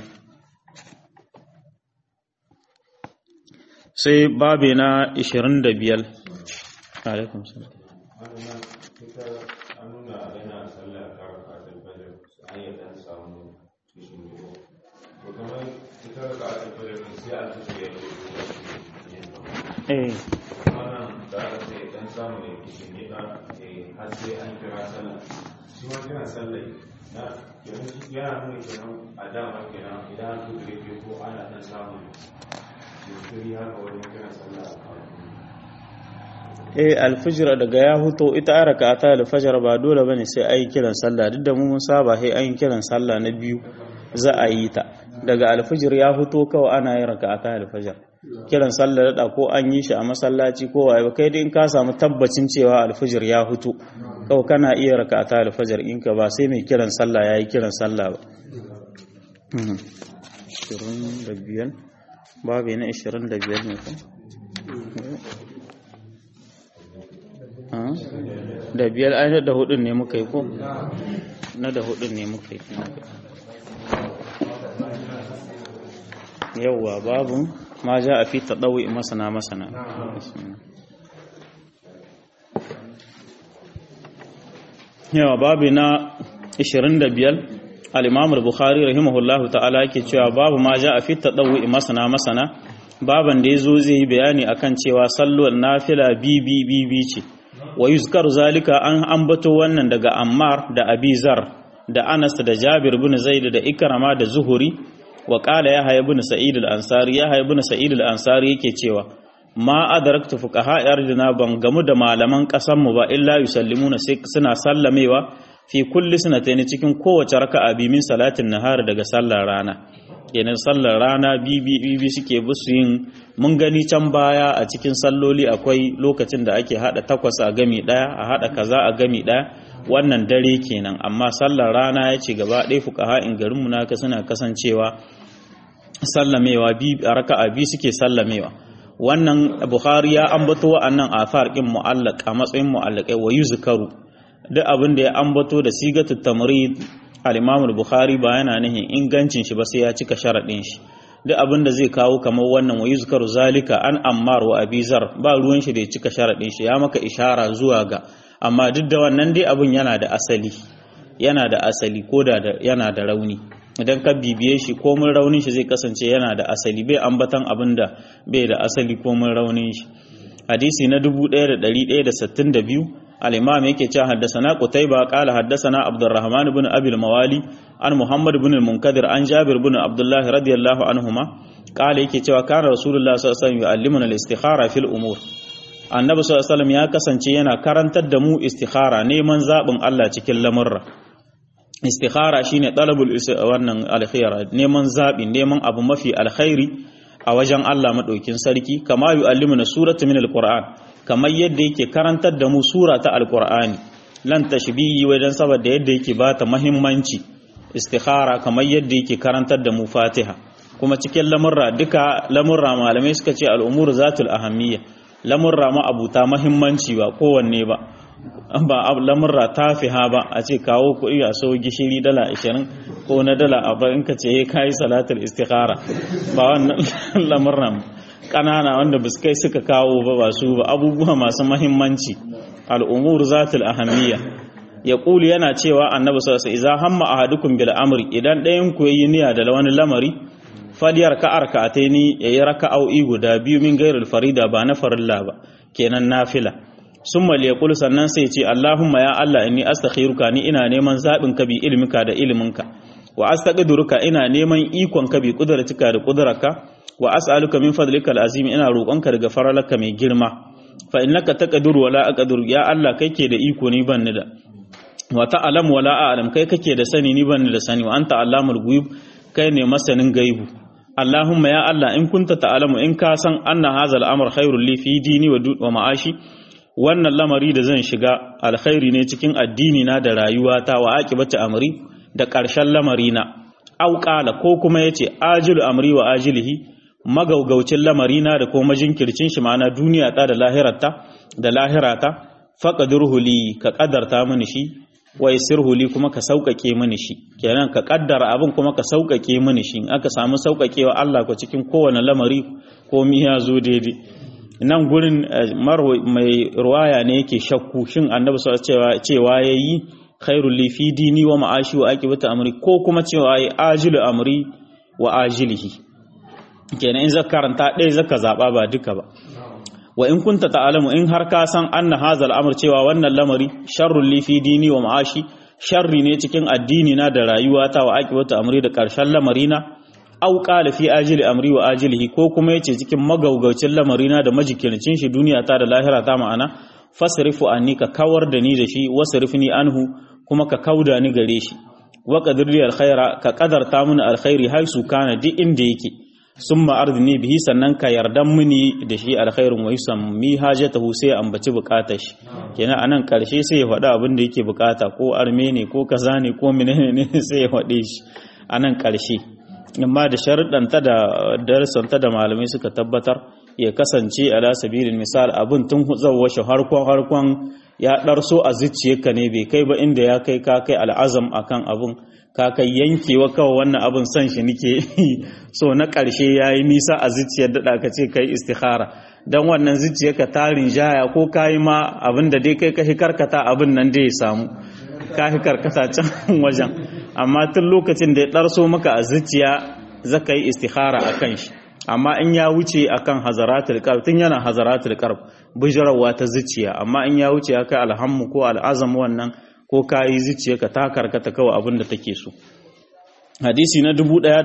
sai babe na 25 alaikum salam eh yana nuna kenan a dama kenan idan an tuka rike ko ana dan samun jinkiri haka wajen kiran sallah eh alfijir daga ya huto ita raka'ata alfajr ba dole bane sai ayi kiran sallah duk da mu mun saba sai ayi kiran sallah na biyu za a yi ta daga alfijir ya huto kawai ana yin raka'ata alfajr kiran sallah da ko an yi shi a masallaci ko wai kai dai in ka samu tabbacin cewa alfijir ya huto kawai kana iya raka'ata alfajr in ka ba sai mai kiran sallah yayi kiran sallah ba 25 babu na 25 ne ko da biyar ai da hudun ne muka yi ko na da hudun ne muka yi yauwa babu ma ja a fi taɗawi masana masana yawa babu na 25 al-imamul bukhari rahimahullahu ta'ala yake cewa babu ma ja a fi taɗawi masana masana baban da ya zo zai yi bayani akan cewa salluwar nafila bibi bibi ce wa yuzkar zalika an ambato wannan daga Ammar da Abizar da Anas da Jabir bin Zaid da Ikrama da Zuhuri wa qala Yahya ibn Sa'id al-Ansari Yahya ibn Sa'id al-Ansari yake cewa ma adraktu fuqaha ardina ban gamu da malaman kasan mu ba illa yusallimuna sai suna sallamewa fi kulli sunatayn cikin kowace raka'a bi min salatin nahar daga sallar rana kenan sallar rana bibi bibi suke busu yin mun gani can baya a cikin salloli akwai lokacin da ake hada takwas a gami daya a hada kaza a gami daya wannan dare kenan amma sallar rana ya ce gaba ɗaya fuqaha in garin mu naka suna kasancewa sallamewa bi a raka'a bi suke sallamewa wannan bukhari ya ambato wa'annan athar din mu'allaq a matsayin mu'allaqai wa yuzkaru duk abin da ya ambato da sigatut tamrid al-Imam al-Bukhari ba yana nihin ingancin shi ba sai ya cika sharadin shi duk abin da zai kawo kamar wannan wa yuzkaru zalika an Ammar wa Abizar ba ruwan shi da ya cika sharadin shi ya maka ishara zuwa ga amma duk da wannan dai abin yana da asali yana da asali ko da yana da rauni idan ka bibiye shi ko mun raunin shi zai kasance yana da asali bai ambatan abin da bai da asali ko mun raunin shi hadisi na 1162 الإمام يكي جاء حدثنا قتيبة قال حدثنا عبد الرحمن بن أبي الموالي عن محمد بن المنكدر عن جابر بن عبد الله رضي الله عنهما قال يكي جاء كان رسول الله صلى الله عليه وسلم يعلمنا الاستخارة في الأمور annabi sallallahu alaihi wasallam ya kasance yana karantar da mu istikhara neman zabin Allah cikin lamurra istikhara shine talabul wannan alkhair neman zabi neman abu mafi alkhairi a wajen Allah madaukin sarki kama yu'allimuna suratu min alquran kamar yadda yake karantar da mu sura ta alkur'ani lan tashbihi wajen saboda yadda yake ba ta muhimmanci istikhara kamar yadda yake karantar da mu fatiha kuma cikin lamurra duka lamurra malamai suka ce al'umur zatul ahammiya lamurra ma abuta muhimmanci ba kowanne ba ba lamurra tafiha ba a ce kawo kuɗi a so gishiri dala 20 ko na dala 40 ka ce kai salatul istikhara ba wannan lamurran ƙanana wanda ba su kai suka kawo ba ba su ba abubuwa masu mahimmanci al'umur zatul ahammiya ya kuli yana cewa annabi sallallahu alaihi wasallam idza hamma ahadukum bil amri idan ɗayan ku yayi niyya da wani lamari faliyar ka arka'ataini yayi raka'o'i guda biyu min gairul farida ba na farilla ba kenan nafila summa liyaqul sannan sai ce Allahumma ya Allah inni astakhiruka ni ina neman zabin ka bi ilminka da ilminka wa astaqdiruka ina neman ikon ka bi kudratika da kudrarka wa as'aluka min fadlika al'azim ina roƙonka daga faralaka mai girma fa innaka taqdiru wala aqdiru ya Allah kai ke da iko ni ban ni da wa ta'lamu wala a'lam kai kake da sani ni ban ni da sani wa anta allamul ghuyub kai ne masanin gaibu Allahumma ya Allah in kunta ta'lamu in ka san anna hadha al'amr khairul li fi dini wa ma'ashi wannan lamari da zan shiga alkhairi ne cikin addini na da rayuwata wa aqibati amri da ƙarshen lamari na auqala ko kuma yace ajilu amri wa ajilihi magaugaucin lamarina da kuma jinkircin shi ma'ana duniya ta da lahirata da lahirata faqadurhu li ka qadarta mini shi wa yassirhu li kuma ka sauƙaƙe mini shi kenan ka kaddara abin kuma ka sauƙaƙe mini shi in aka samu sauƙaƙewa Allah ko cikin kowane lamari ko mi ya zo daidai nan gurin mai ruwaya ne yake shakku shin annabi sallallahu cewa yayi khairul li fi dini wa ma'ashi wa aqibati amri ko kuma cewa yayi ajilu amri wa ajilihi kenan in zaka karanta ɗaya zaka zaɓa ba duka ba wa in kunta ta'lamu in har ka san anna hazal amr cewa wannan lamari sharrul li fi dini wa ma'ashi sharri ne cikin addini na da rayuwata wa aqibatu amri da karshen lamari na aw qala fi ajili amri wa ajilihi ko kuma yace cikin magaugaucin lamari na da majikircin shi duniya ta da lahira ta ma'ana fasrifu anni ka kawar da ni da shi wasrifni anhu kuma ka kauda ni gare shi wa qadirli alkhaira ka qadarta mini alkhairi har su kana duk inda yake sun ma'ardini bihi sannan ka yardan mini da shi alkhairun wa yusammi hajatahu sai ambaci bukatar shi kenan anan karshe sai ya faɗa abin da yake bukata ko arme ne ko kaza ne ko menene ne sai ya faɗe shi anan karshe amma da sharuɗanta da darsanta da malamai suka tabbatar ya kasance ala sabilin misal abin tun zawwa shi harkon harkon ya ɗarso a zuciyarka ne bai kai ba inda ya kai ka kai al'azam akan abin ka kai yankewa kawai wannan abin son shi nike so na ƙarshe ya yi nisa a zuciyar daɗa ka ce kai istikhara don wannan zuciyarka tarin jaya ko ka yi ma abin da dai kai ka karkata abin nan da ya samu ka karkata can wajen amma tun lokacin da ya ɗarso maka a zuciya zaka yi istikhara a kan shi amma in ya wuce akan hazaratul qalb tun yana hazaratul qalb bijirawa ta zuciya amma in ya wuce aka alhammu ko al'azam wannan ko kayi zuciya ka ta karkata kawai abin da take so hadisi na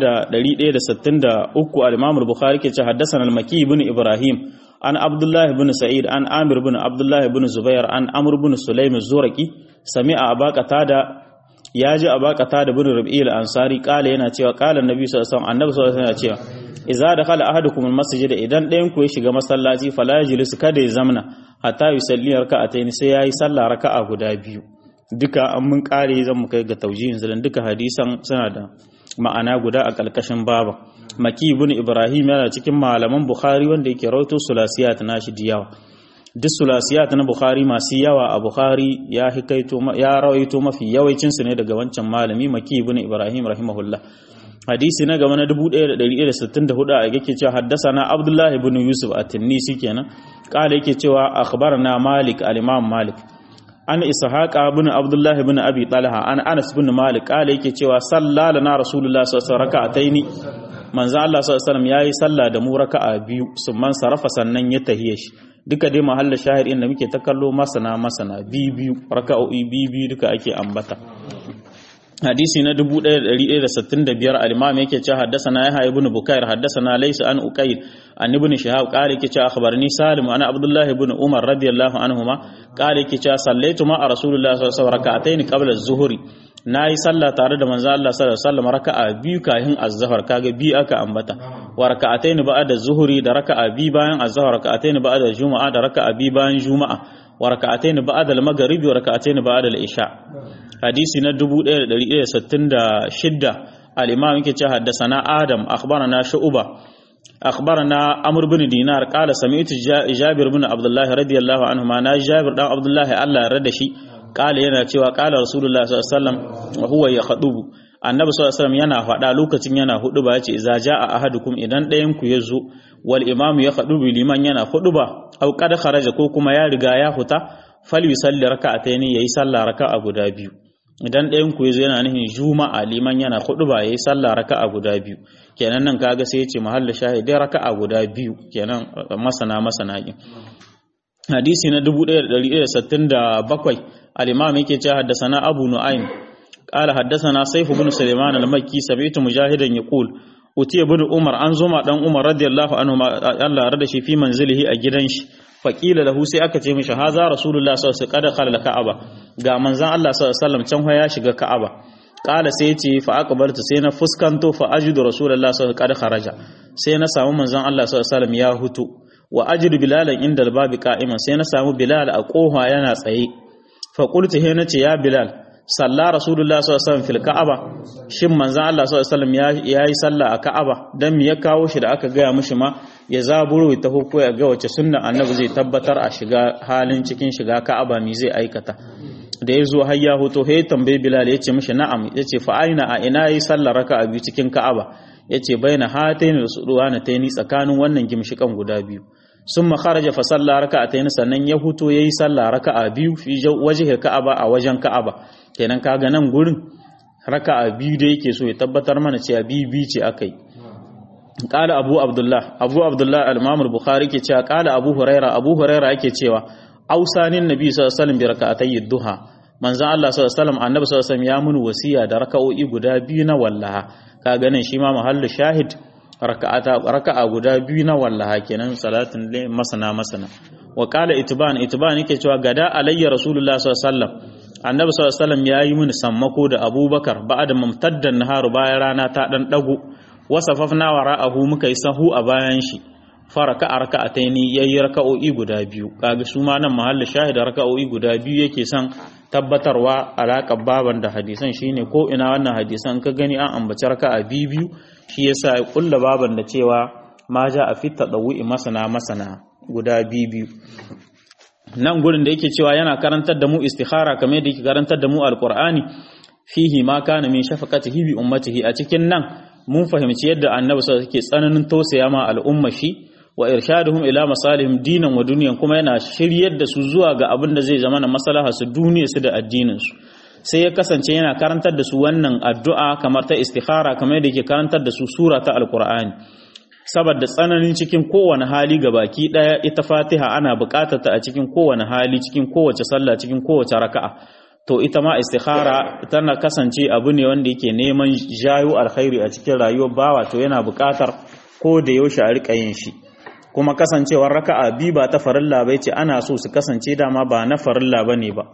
1163 al-Imam al-Bukhari ke ce haddathana al-Maki ibn Ibrahim an Abdullah ibn Sa'id an Amir ibn Abdullah ibn Zubair an Amr ibn Sulaim az-Zuraqi sami'a Aba Qatada yaji Aba Qatada ibn Rabi'il al-Ansari kala yana cewa kala Annabi sallallahu alaihi wasallam Annabi sallallahu alaihi wasallam yana cewa idza dakhala ahadukum al-masjid idan ɗayan ku ya shiga masallaci fala yajlis kada ya zamna hatta yusalli raka'atayn sai yayi sallah raka'a guda biyu duka an mun kare zan mu kai ga taujihin zalan duka hadisan suna da ma'ana guda a kalkashin baba maki ibn ibrahim yana cikin malaman bukhari wanda yake rawaito sulasiyat nashi da yawa duk sulasiyat na bukhari masu yawa a bukhari ya hikaito ya rawaito mafi yawancin su ne daga wancan malami maki ibn ibrahim rahimahullah hadisi na gaba na 1164 a yake cewa haddasana abdullahi ibn yusuf at-tinnisi kenan kala yake cewa akhbarana malik al-imam malik an ishaqa ibn abdullah ibn abi talha an anas ibn malik kala yake cewa sallala na rasulullah sallallahu alaihi wasallam raka'ataini manzo Allah sallallahu alaihi wasallam yayi sallah da mu raka'a biyu summan sarafa sannan ya tahiye shi duka dai mahalla shahid inda muke ta kallo masana masana biyu biyu raka'o'i biyu biyu duka ake ambata hadisi na 1165 al-imam yake cewa haddathana yahya ibn bukair haddathana laysa an uqayl an ibn shihab qala yake cewa akhbarani salim ana abdullah ibn umar radiyallahu anhuma qala yake cewa sallaitu ma rasulullah sallallahu alaihi wasallam rak'atayn qabla az-zuhri nayi sallah tare da manzo Allah sallallahu alaihi wasallam raka'a biyu kahin az-zuhr kaga biyu aka ambata wa rak'atayn ba'da az-zuhri da raka'a biyu bayan az-zuhr rak'atayn ba'da juma'a da raka'a biyu bayan juma'a wa rak'atayn ba'da al-maghrib wa rak'atayn ba'da al-isha hadisi na 1166 al-imam yake cewa haddathana adam akhbarana shu'ba akhbarana amr bin dinar qala sami'tu jabir bin abdullah radiyallahu anhu ma na jabir dan abdullah Allah ya rada shi qala yana cewa qala rasulullah sallallahu alaihi wasallam wa huwa yakhutubu annabi sallallahu alaihi wasallam yana faɗa lokacin yana hudu ba yace idza jaa ahadukum idan ɗayan ku yazo wal imam ya khutubu liman yana hudu ba au qad kharaja ko kuma ya riga ya huta fal yusalli raka'atayn yayi sallah raka'a guda biyu idan ɗayan ku yazo yana nufin juma'a liman yana ba yayi sallah raka'a guda biyu kenan nan kaga sai yace mahallin shahidai raka'a guda biyu kenan masana masana kin hadisi na 1167 al-imam yake cewa haddathana abu nu'aym qala haddathana sayf ibn sulaiman al-makki sami'tu mujahidan yaqul utiya ibn umar an zuma dan umar radiyallahu anhu Allah rada shi fi manzilihi a gidan shi faqila lahu sai aka ce mishi haza rasulullah sallallahu alaihi wasallam kada ka'aba ga manzon Allah sallallahu alaihi wasallam can ya shiga ka'aba qala sai ce fa aqbaltu sai na fuskanto fa ajidu rasulullah sallallahu alaihi wasallam kharaja sai na samu manzon Allah sallallahu alaihi wasallam ya hutu wa ajidu bilalan inda albabi qa'iman sai na samu bilal a koha yana tsaye fa qultu he nace ya bilal salla rasulullah sallallahu alaihi wasallam fil ka'aba shin manzon Allah sallallahu alaihi wasallam ya yi sallah a ka'aba dan me ya kawo shi da aka gaya mishi ma ya zaburo ta hukko ya ga wace sunna annabi zai tabbatar a shiga halin cikin shiga ka'aba me zai aikata da ya zo har ya hoto he tambaye bilal ya ce mishi na'am ya ce fa aina a ina yi sallar raka'a biyu cikin ka'aba ya ce baina hataini rasuduwa na taini tsakanin wannan gimshikan guda biyu sun makaraja fa sallah raka'a taini sannan ya huto ya yi sallah raka'a biyu fi waje ka'aba a wajen ka'aba kenan kaga nan gurin raka'a biyu da yake so ya tabbatar mana cewa biyu biyu ce aka yi qala abu abdullah abu abdullah al-imam al-bukhari ke cewa qala abu huraira abu huraira yake cewa ausanin nabi sallallahu alaihi wasallam bi raka'atay duha manzon Allah sallallahu alaihi wasallam annabi sallallahu alaihi wasallam ya mun wasiya da raka'o'i guda biyu na wallaha ka ganin shi ma mahallu shahid raka'ata raka'a guda biyu na wallaha kenan salatin le masana masana wa qala itban itban yake cewa gada alayya rasulullah sallallahu alaihi wasallam annabi sallallahu alaihi wasallam yayi mun sammako da abubakar ba'da mamtaddan naharu bayan rana ta dan dago wasafafna wara'ahu muka yi sahu a bayan shi faraka a raka'ataini yayi raka'o'i guda biyu kaga su ma nan mahallin shahid raka'o'i guda biyu yake son tabbatarwa alaƙar baban da hadisan shine ko ina wannan hadisan ka gani an ambaci raka'a biyu biyu shi yasa ya kulla baban da cewa ma ja a fitta dawu'i masana masana guda biyu biyu nan gurin da yake cewa yana karantar da mu istikhara kamar yadda yake karantar da mu alqur'ani fihi ma kana min shafaqatihi bi ummatihi a cikin nan mun fahimci yadda annabi sallallahu alaihi tsananin tausaya ma al'umma shi wa irshaduhum ila masalihim dinan wa duniyan kuma yana shiryar da su zuwa ga abin da zai zama na maslaha su duniya su da addinin su sai ya kasance yana karantar da su wannan addu'a kamar ta istikhara kamar yadda yake karantar da su sura ta alqur'ani saboda tsananin cikin kowane hali ga baki daya ita fatiha ana buƙatar ta a cikin kowane hali cikin kowace sallah cikin kowace raka'a to ita ma istikhara tana kasance abu ne wanda yake neman jayo alkhairi a cikin rayuwar bawa to yana buƙatar ko da yaushe a rika yin shi kuma kasancewar raka'a bi ba ta farilla bai ce ana so su kasance dama ba na farilla bane ba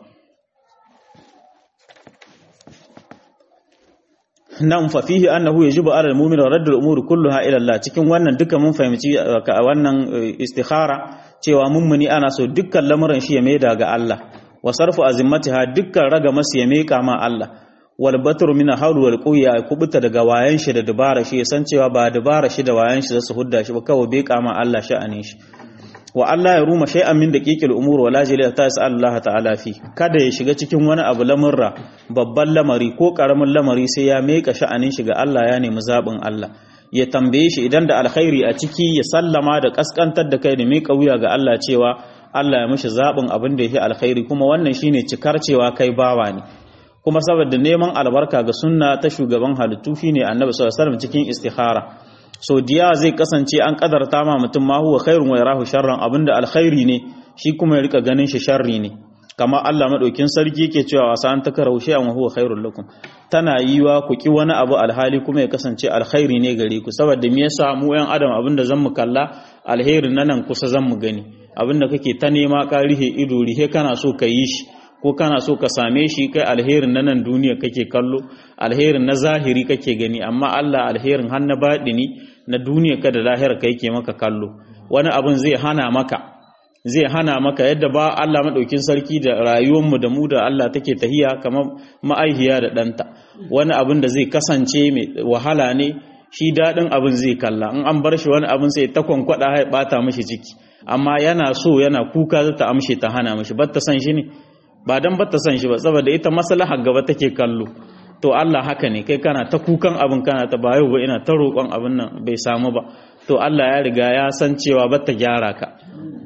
nan fa fihi annahu yajibu ala al-mu'min radd al-umuri kulluha ila Allah cikin wannan duka mun fahimci wannan istikhara cewa mummuni ana so dukkan lamuran shi ya maida ga Allah wa sarfu azimmatiha dukkan raga masu ya meka ma Allah wal batru min hawli wal quwya kubuta daga wayan shi da dubara shi san cewa ba dubara shi da wayan shi zasu hudda shi ba kawai beka ma Allah sha'anin shi wa Allah ya ruma shay'an min daqiqil umur wala jali ta yas'al Allah ta'ala fi kada ya shiga cikin wani abu lamurra babban lamari ko karamin lamari sai ya meka sha'anin shi ga Allah ya nemi zabin Allah ya tambaye shi idan da alkhairi a ciki ya sallama da kaskantar da kai da meka wuya ga Allah cewa Allah ya mishi zabin abin da yake alkhairi kuma wannan shine cikar cewa kai bawa ne kuma saboda neman albarka ga sunna ta shugaban halittu shine Annabi sallallahu alaihi wasallam cikin istikhara so diya zai kasance an kadarta ma mutum ma huwa khairun wa yarahu sharran abinda alkhairi ne shi kuma ya rika ganin shi sharri ne kama Allah madaukin sarki yake cewa wasa an takarahu shay'an wa huwa khairul lakum tana yiwa ku ki wani abu alhali kuma ya kasance alkhairi ne gare ku saboda me yasa mu yan adam abinda zan mu kalla alherin nan kusa zan mu gani abinda kake ta nema ka rihe ido rihe kana so ka yi shi ko kana so ka same shi kai alherin na nan duniya kake kallo alherin na zahiri kake gani amma Allah alherin har na baɗini na duniya ka da lahira ka yake maka kallo wani abin zai hana maka zai hana maka yadda ba Allah maɗaukin sarki da rayuwarmu da mu da Allah take tahiya kamar ma'aihiya da ɗanta wani abin da zai kasance mai wahala ne shi daɗin abin zai kalla in an bar shi wani abin sai ta kwankwada ya ɓata mishi ciki amma yana so yana kuka za ta amshe ta hana mishi ba ta san shi ne ba dan ba ta san shi ba saboda ita maslahar gaba take kallo to Allah haka ne kai kana ta kukan abin kana ta ba yau ba ina ta roƙon abin nan bai samu ba to Allah ya riga ya san cewa ba ta gyara ka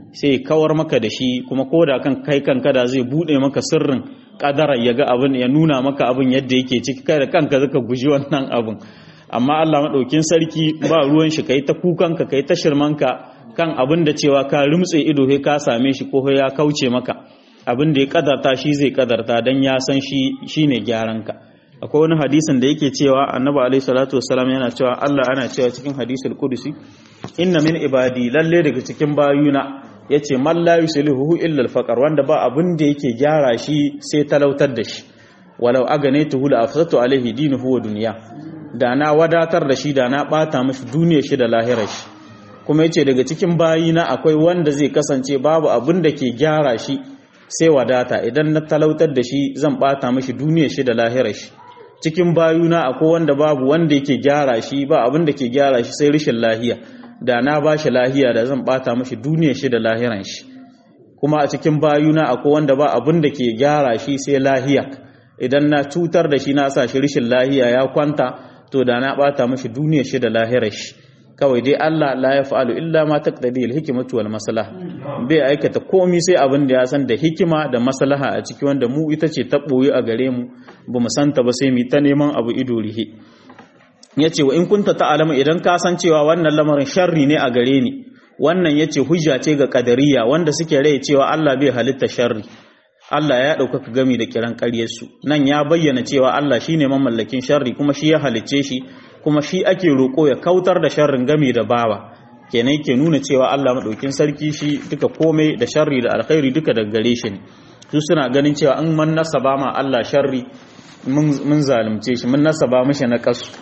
sai kawar maka da shi kuma ko da kan kai kanka da zai bude maka sirrin kadara ya ga abin ya nuna maka abin yadda yake ciki kai da kanka zaka guji wannan abin amma Allah madaukin sarki ba ruwan shi kai ta kukanka kai ta shirmanka kan abin da cewa ka rumtse ido sai ka same shi ko ya kauce maka abin da ya kadarta shi zai kadarta dan ya san shi shine gyaran ka akwai wani hadisin da yake cewa annabi alaihi salatu wassalam yana cewa Allah ana cewa cikin hadisul qudusi inna min ibadi lalle daga cikin bayuna yace man la yuslihu illa al-faqr wanda ba abin da yake gyara shi sai talautar da shi walau aganaytuhu la afsatu alaihi dinuhu wa dunya da na wadatar da shi da na bata mashi duniyar shi da lahirar shi kuma yace daga cikin bayina akwai wanda zai kasance babu abin da ke gyara shi sai wadata idan na talautar da shi zan bata mashi duniyar shi da lahirar shi cikin bayuna akwai wanda babu wanda yake gyara shi ba abin da ke gyara shi sai rashin lahiya da na ba shi lahiya da zan bata mashi duniyar shi da lahiran shi kuma a cikin bayuna akwai wanda ba abin da ke gyara shi sai lahiya idan na cutar da shi na sa shi rashin lahiya ya kwanta to da na bata mashi duniyar shi da lahirar shi kawai dai Allah la ya fa'alu illa ma taqtadi al-hikmatu wal maslaha bai aikata komai sai abin da ya san da hikima da maslaha a ciki wanda mu ita ce ta boye a gare mu bamu santa ba sai mu ta neman abu ido rihe yace wa in kunta ta'lamu idan ka san cewa wannan lamarin sharri ne a gare ni wannan yace hujja ce ga kadariya wanda suke rai cewa Allah bai halitta sharri Allah ya ɗaukaka gami da kiran ƙaryarsu nan ya bayyana cewa Allah shine mamallakin sharri kuma shi ya halicce shi kuma shi ake roƙo ya kautar da sharrin gami da bawa kenan ke nuna cewa Allah maɗaukin sarki shi duka komai da sharri da alkhairi duka daga gare shi ne su suna ganin cewa an man nasaba ma Allah sharri mun zalunce shi mun nasaba mishi na kasu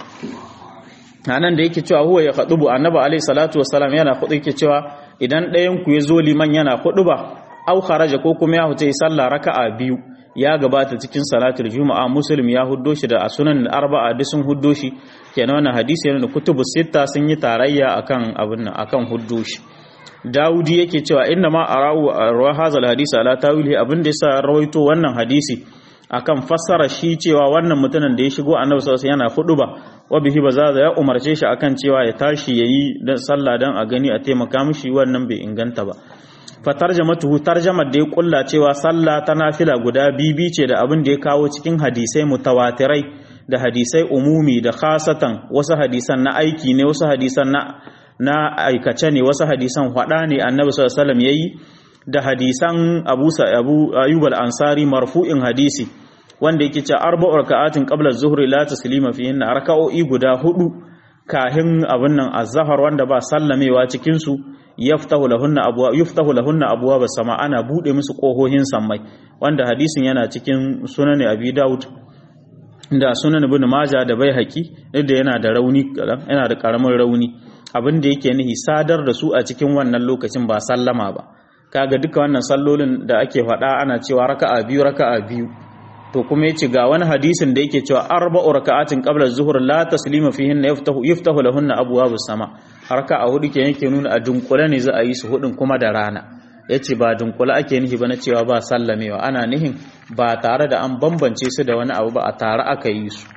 nan da yake cewa huwa ya khadubu annabi alaihi salatu wassalam yana khudu yake cewa idan ɗayan ku ya zo liman yana khuduba au kharaja ko kuma ya huta yi sallah raka'a biyu ya gabata cikin salatul juma'a muslim ya huddo shi da sunan arba'a duk sun huddo shi kenan wannan hadisi yana da kutubu sitta sun yi tarayya akan abin nan akan huddo shi Dawudi yake cewa inna ma arau rawa hazal hadisi ala tawili abin da yasa rawaito wannan hadisi akan fassara shi cewa wannan mutumin da ya shigo annabi sallallahu alaihi yana hudu ba wa bihi bazaza ya umarce shi akan cewa ya tashi yayi dan sallah dan a gani a taimaka mishi wannan bai inganta ba fa tarjamatuhu tarjamar da ya kulla cewa sallah ta nafila guda bibi ce da abin da ya kawo cikin hadisai mutawatirai da hadisai umumi da khasatan wasu hadisan na aiki ne wasu hadisan na na aikace ne wasu hadisan hada ne annabi sallallahu alaihi wasallam yayi da hadisan Abu Abu Ayyub al-Ansari marfu'in hadisi wanda yake cewa arba'u raka'atin qabla az-zuhri la taslima fihinna raka'o'i guda hudu kahin abin nan az-zahar wanda ba sallamewa cikin su yaftahu lahunna abwa yuftahu lahunna abwab as-sama ana bude musu kohohin sammai wanda hadisin yana cikin sunan Abi Dawud da sunan Ibn Majah da Baihaqi da yana da rauni yana da karamin rauni abin da yake nihi sadar da su a cikin wannan lokacin ba sallama ba kaga duka wannan sallolin da ake faɗa ana cewa raka'a biyu raka'a biyu to kuma yace ga wani hadisin da yake cewa arba'u raka'atin qabla az-zuhr la taslima fihinna yaftahu yaftahu lahunna abwabus sama raka'a hudu ke yake nuna a dunkule ne za a yi su hudun kuma da rana yace ba dunkule ake nihi ba na cewa ba sallamewa ana nihin ba tare da an bambance su da wani abu ba a tare aka yi su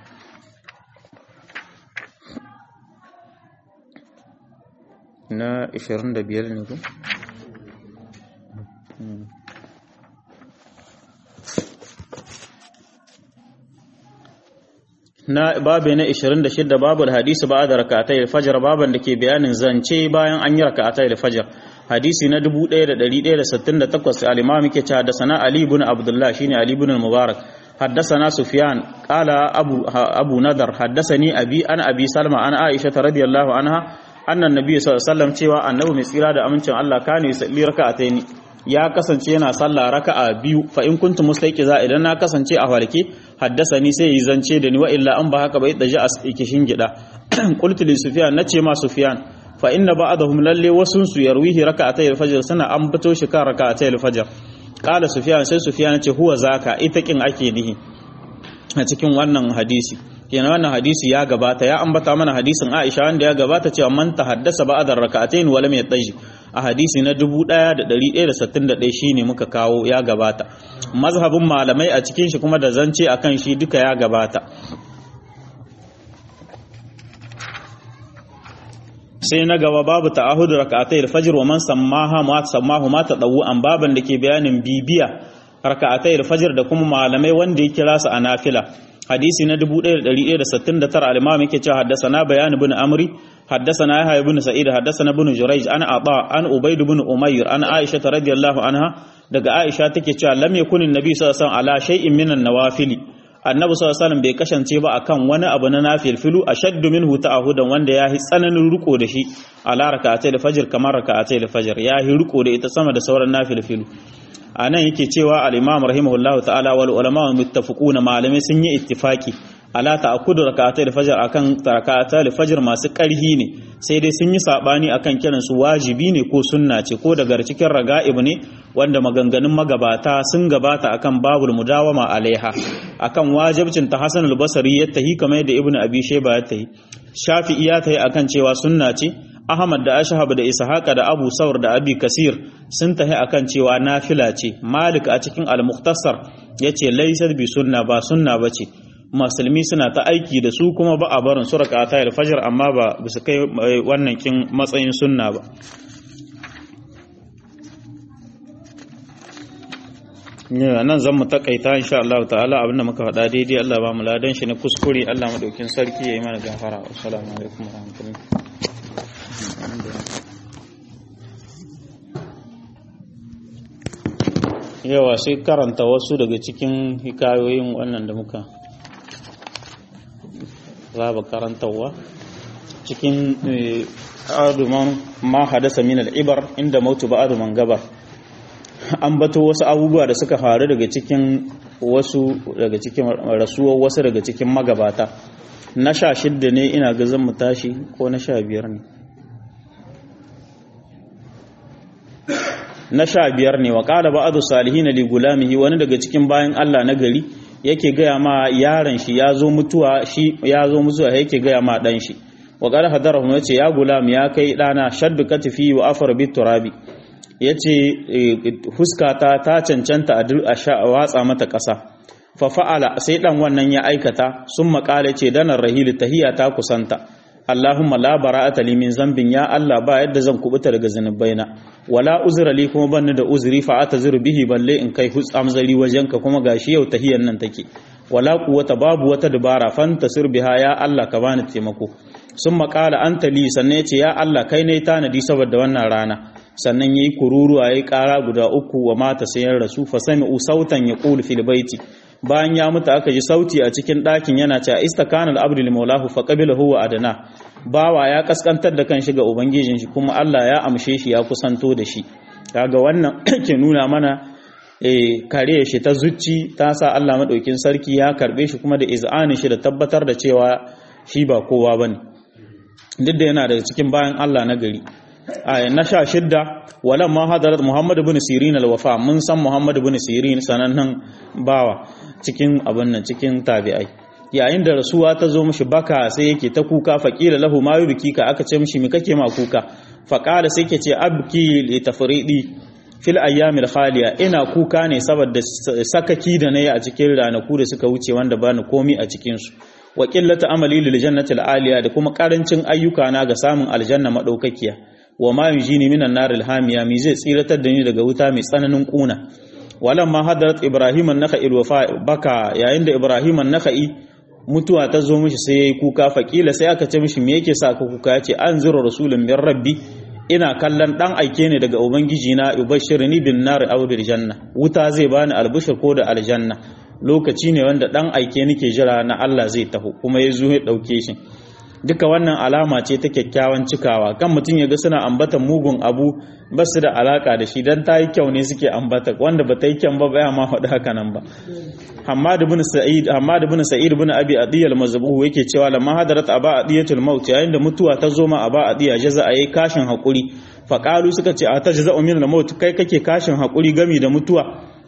na 25 ne ko na babu na 26 babu hadisi ba da rakatai al-fajr baban da ke bayanin zance bayan an yi rakatai al-fajr hadisi na 1168 al-imam yake cewa da sana ali ibn abdullah shine ali ibn mubarak حدثنا سفيان قال أبو, أبو نذر حدثني أبي أنا أبي سلمى أنا عائشة رضي الله عنها أن النبي صلى الله عليه وسلم cewa annabi mai tsira da amincin Allah kane yusalli raka'ataini ya kasance yana sallah raka'a biyu fa in kuntum mustayqiza idan na kasance a farke haddasani sai yi zance da ni wa illa an ba haka bai daji a kishin gida qultu li sufyan nace ma sufyan fa inna ba'dahum lalle wasun su yarwihi raka'atay al-fajr sana an bato shi kan raka'atay al-fajr qala sufyan sai sufyan ce huwa zaka ita kin ake nihi a cikin wannan hadisi kenan wannan hadisi ya gabata ya ambata mana hadisin Aisha wanda ya gabata cewa man tahaddasa ba'da raka'atayn wa lam yattaji a hadisi na 1161 shine muka kawo ya gabata mazhabin malamai a cikin shi kuma da zance akan shi duka ya gabata sai na gaba babu ta'ahudu raka'atai al-fajr wa man sammaha ma sammahu ma tadawu an baban da ke bayanin bibiya raka'atai al-fajr da kuma malamai wanda ya kira su a nafila hadisi na 1169 al-imam yake cewa haddathana bayan ibn amri haddathana yahya ibn sa'id haddathana ibn jurayj an ata an ubayd ibn umayr an aisha radiyallahu anha daga aisha take cewa lam yakun an-nabi sallallahu alaihi wasallam ala shay'in min an-nawafili annabi sallallahu alaihi wasallam bai kasance ba akan wani abu na nafilfilu ashaddu minhu ta'ahudan wanda yahi tsananin riko da shi ala raka'atai al-fajr kamar raka'atai al-fajr yahi riko da ita sama da sauran nafilfilu anan yake cewa al-imam rahimahullahu ta'ala wal ulama muttafiquna malamai sun yi ittifaki ala ta'akkudu raka'atai al-fajr akan raka'atai al-fajr masu karhi ne sai dai sun yi sabani akan kiran su wajibi ne ko sunna ce ko daga cikin raga'ib ne wanda maganganun magabata sun gabata akan babul mudawama alaiha akan wajibcin ta Hasan al-Basri ya tahi kamar yadda Ibn Abi Shayba ya tahi Shafi'i ya tahi akan cewa sunna ce Ahmad da Ashhab da Ishaqa da Abu Saur da Abi Kasir sun tahi akan cewa nafila ce Malik a cikin al-Mukhtasar yace laysa bi sunna ba sunna bace musulmi suna ta aiki da su kuma ba a barin su raka'ata al-fajr amma ba su kai wannan kin matsayin sunna ba nan zan mu takaita insha Allah ta'ala abinda muka faɗa daidai Allah ba mu ladan shi na kuskure Allah madaukin sarki yayi mana gafara assalamu alaikum warahmatullahi yawa sai karanta wasu daga cikin hikayoyin wannan da muka zaba karantawa cikin aduman ma hadasa min al-ibar inda mautu ba'adu man gabar an bato wasu abubuwa da suka faru daga cikin wasu daga cikin rasuwar wasu daga cikin magabata na sha shidda ne ina ga zan mu tashi ko na sha biyar ne na sha biyar ne wa ƙada ba'adu salihin li gulamihi wani daga cikin bayan Allah na gari yake gaya ma yaron shi ya zo mutuwa shi ya zo mutuwa yake gaya ma dan shi wa qala hadarahu yace ya gulam ya kai dana shaddu katifi wa afar bit turabi yace huskata ta cancanta a watsa mata ƙasa fa fa'ala sai dan wannan ya aikata sun makale ce danar rahili tahiya ta kusanta Allahumma la bara'ata li min zambin ya Allah ba yadda zan kubuta daga zanubaina wala uzra li kuma banni da uzuri fa atazuru bihi balle in kai hus amzari wajenka kuma gashi yau tahiyan nan take wala quwwata babu wata dabara fantasir biha ya Allah ka bani taimako sun makala anta li sannan ya ce ya Allah kai ne tanadi saboda wannan rana sannan yayi kururuwa yayi kara guda uku wa mata sayan rasu fa sami'u sautan yaqulu fil baiti bayan ya mutu aka ji sauti a cikin ɗakin yana cewa istakana al-abdu li maulahu fa qabilahu wa adana bawa ya kaskantar da kanshi ga ubangijin shi kuma Allah ya amshe shi ya kusanto da shi kaga wannan ke nuna mana eh kare shi ta zuci ta sa Allah madaukin sarki ya karbe shi kuma da iz'anin shi da tabbatar da cewa shi ba kowa bane duk da yana daga cikin bayan Allah na gari aya na sha shidda walan ma hadarat Muhammad ibn Sirin al-wafa mun san Muhammad ibn Sirin sanannen bawa cikin abin nan cikin tabi'ai yayin da rasuwa ta zo mishi baka sai yake ta kuka faqila lahu ma yubkika aka ce mishi me kake ma kuka faqala sai yake ce abki li tafridi fil ayyamil khaliya ina kuka ne saboda sakaki da nayi a cikin ranaku da suka wuce wanda bani komi a cikin su wa qillatu amali lil jannati al-aliya da kuma karancin ayyuka na ga samun aljanna madaukakiya wa ma yujini minan nar al-hamiya mi zai tsiratar da ni daga wuta mai tsananin kuna walamma hadarat ibrahim an-nakhai wafa baka yayin da ibrahim an-nakhai mutuwa ta zo mishi sai yayi kuka faqila sai aka ce mishi me yake sa ka kuka yace anziru rasulun min rabbi ina kallon dan aike ne daga ubangiji na ubashirni bin nar aw bil janna wuta zai bani albushir ko da aljanna lokaci ne wanda dan aike nake jira na Allah zai taho kuma ya zo ya dauke shi duka wannan alama ce ta kyakkyawan cikawa kan mutum ya ga suna ambata mugun abu ba su da alaka da shi dan ta yi kyau ne suke ambata wanda ba ta yi kyan ba baya ma faɗi haka nan ba Hammad ibn Sa'id Hammad ibn Sa'id ibn Abi Adiy al-Mazbuh yake cewa lamma hadarat aba adiyatul maut yayin da mutuwa ta zo ma aba adiya jaza ayi kashin hakuri faqalu suka ce a tajza min al-maut kai kake kashin hakuri gami da mutuwa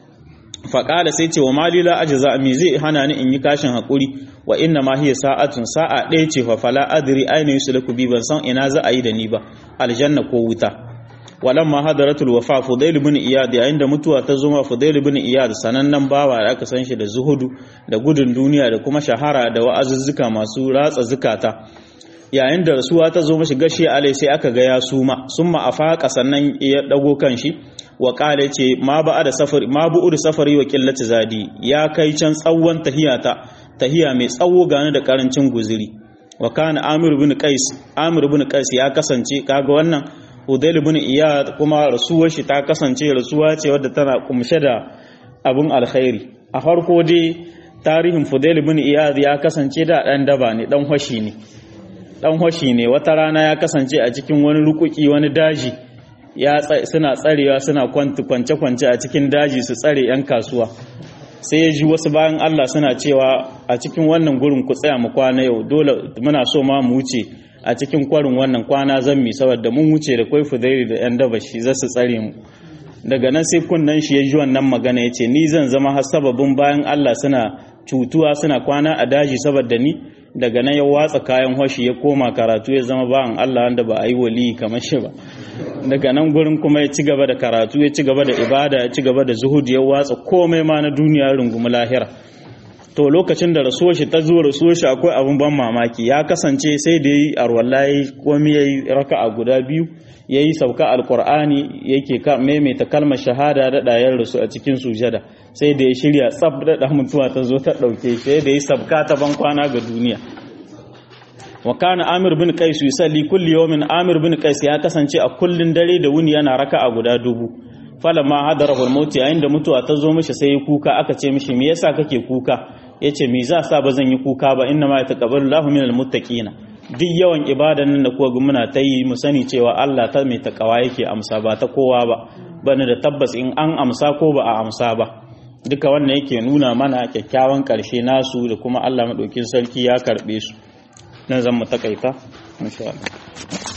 faƙala sai ce wa mali la ajza mi zai hana ni in yi kashin hakuri wa inna ma hiya sa'atun sa'a ɗaya ce fa fala adri aina yusulaku bi ban san ina za a yi da ni ba aljanna ko wuta walamma hadaratul wafa fudail ibn iyad yayin da mutuwa ta zo ma fudail ibn iyad sanannen bawa da aka san shi da zuhudu da gudun duniya da kuma shahara da wa'azuzzuka masu ratsa zukata yayin da rasuwa ta zo mashi gashi alai sai aka ga ya suma summa afaqa sannan ya dago kanshi wa qala ce ma ba da safari ma bu da safari wa qillati zadi ya kai can tsawon tahiyata tahiya mai tsawo gane da karancin guziri wa kana amir ibn qais amir ibn qais ya kasance kaga wannan Udail ibn Iyad kuma rasuwar shi ta kasance rasuwa ce wadda tana kumshe da abun alkhairi a farko dai tarihin Fudail ibn Iyad ya kasance da dan daba ne dan hoshi ne dan hoshi ne wata rana ya kasance a cikin wani rukuki wani daji ya suna tsarewa suna kwance kwance a cikin daji su tsare yan kasuwa sai ya ji wasu bayan Allah suna cewa a cikin wannan gurin ku tsaya mu kwana yau dole muna so ma mu wuce a cikin kwarin wannan kwana zan mi saboda mun wuce da kwai fudairi da yan daba shi za su tsare mu daga nan sai kunnan shi ya ji wannan magana ya ce ni zan zama har sababin bayan Allah suna cutuwa suna kwana a daji saboda ni daga nan ya watsa kayan hoshi ya koma karatu ya zama bayan Allah wanda ba a yi wali kamar shi ba daga nan gurin kuma ya ci gaba da karatu ya ci gaba da ibada ya ci gaba da zuhud ya watsa komai ma na duniya rungumi lahira to lokacin da rasuwar shi ta zo rasuwar shi akwai abin ban mamaki ya kasance sai da yi arwallahi komai yayi raka'a guda biyu yayi sauka alqur'ani yake ka maimaita kalmar shahada da dayar rasu a cikin sujada sai da ya shirya tsab da mutuwa ta zo ta dauke sai da yi sabka ta ban kwana ga duniya wa kana amir bin qais yusalli kulli yawmin amir bin qais ya kasance a kullun dare da wuni yana raka'a guda dubu falamma hadarahu al-maut yayin da mutuwa ta zo mishi sai ya kuka aka ce mishi me yasa kake kuka yace me za sa ba zan yi kuka ba inna ma yataqabbalu Allahu minal muttaqina duk yawan ibadan nan da kuwa ga muna ta yi mu sani cewa Allah ta mai takawa yake amsa ba ta kowa ba bane da tabbas in an amsa ko ba a amsa ba duka wannan yake nuna mana kyakkyawan karshe nasu da kuma Allah madaukin sarki ya karbe su nan zan mu takaita insha Allah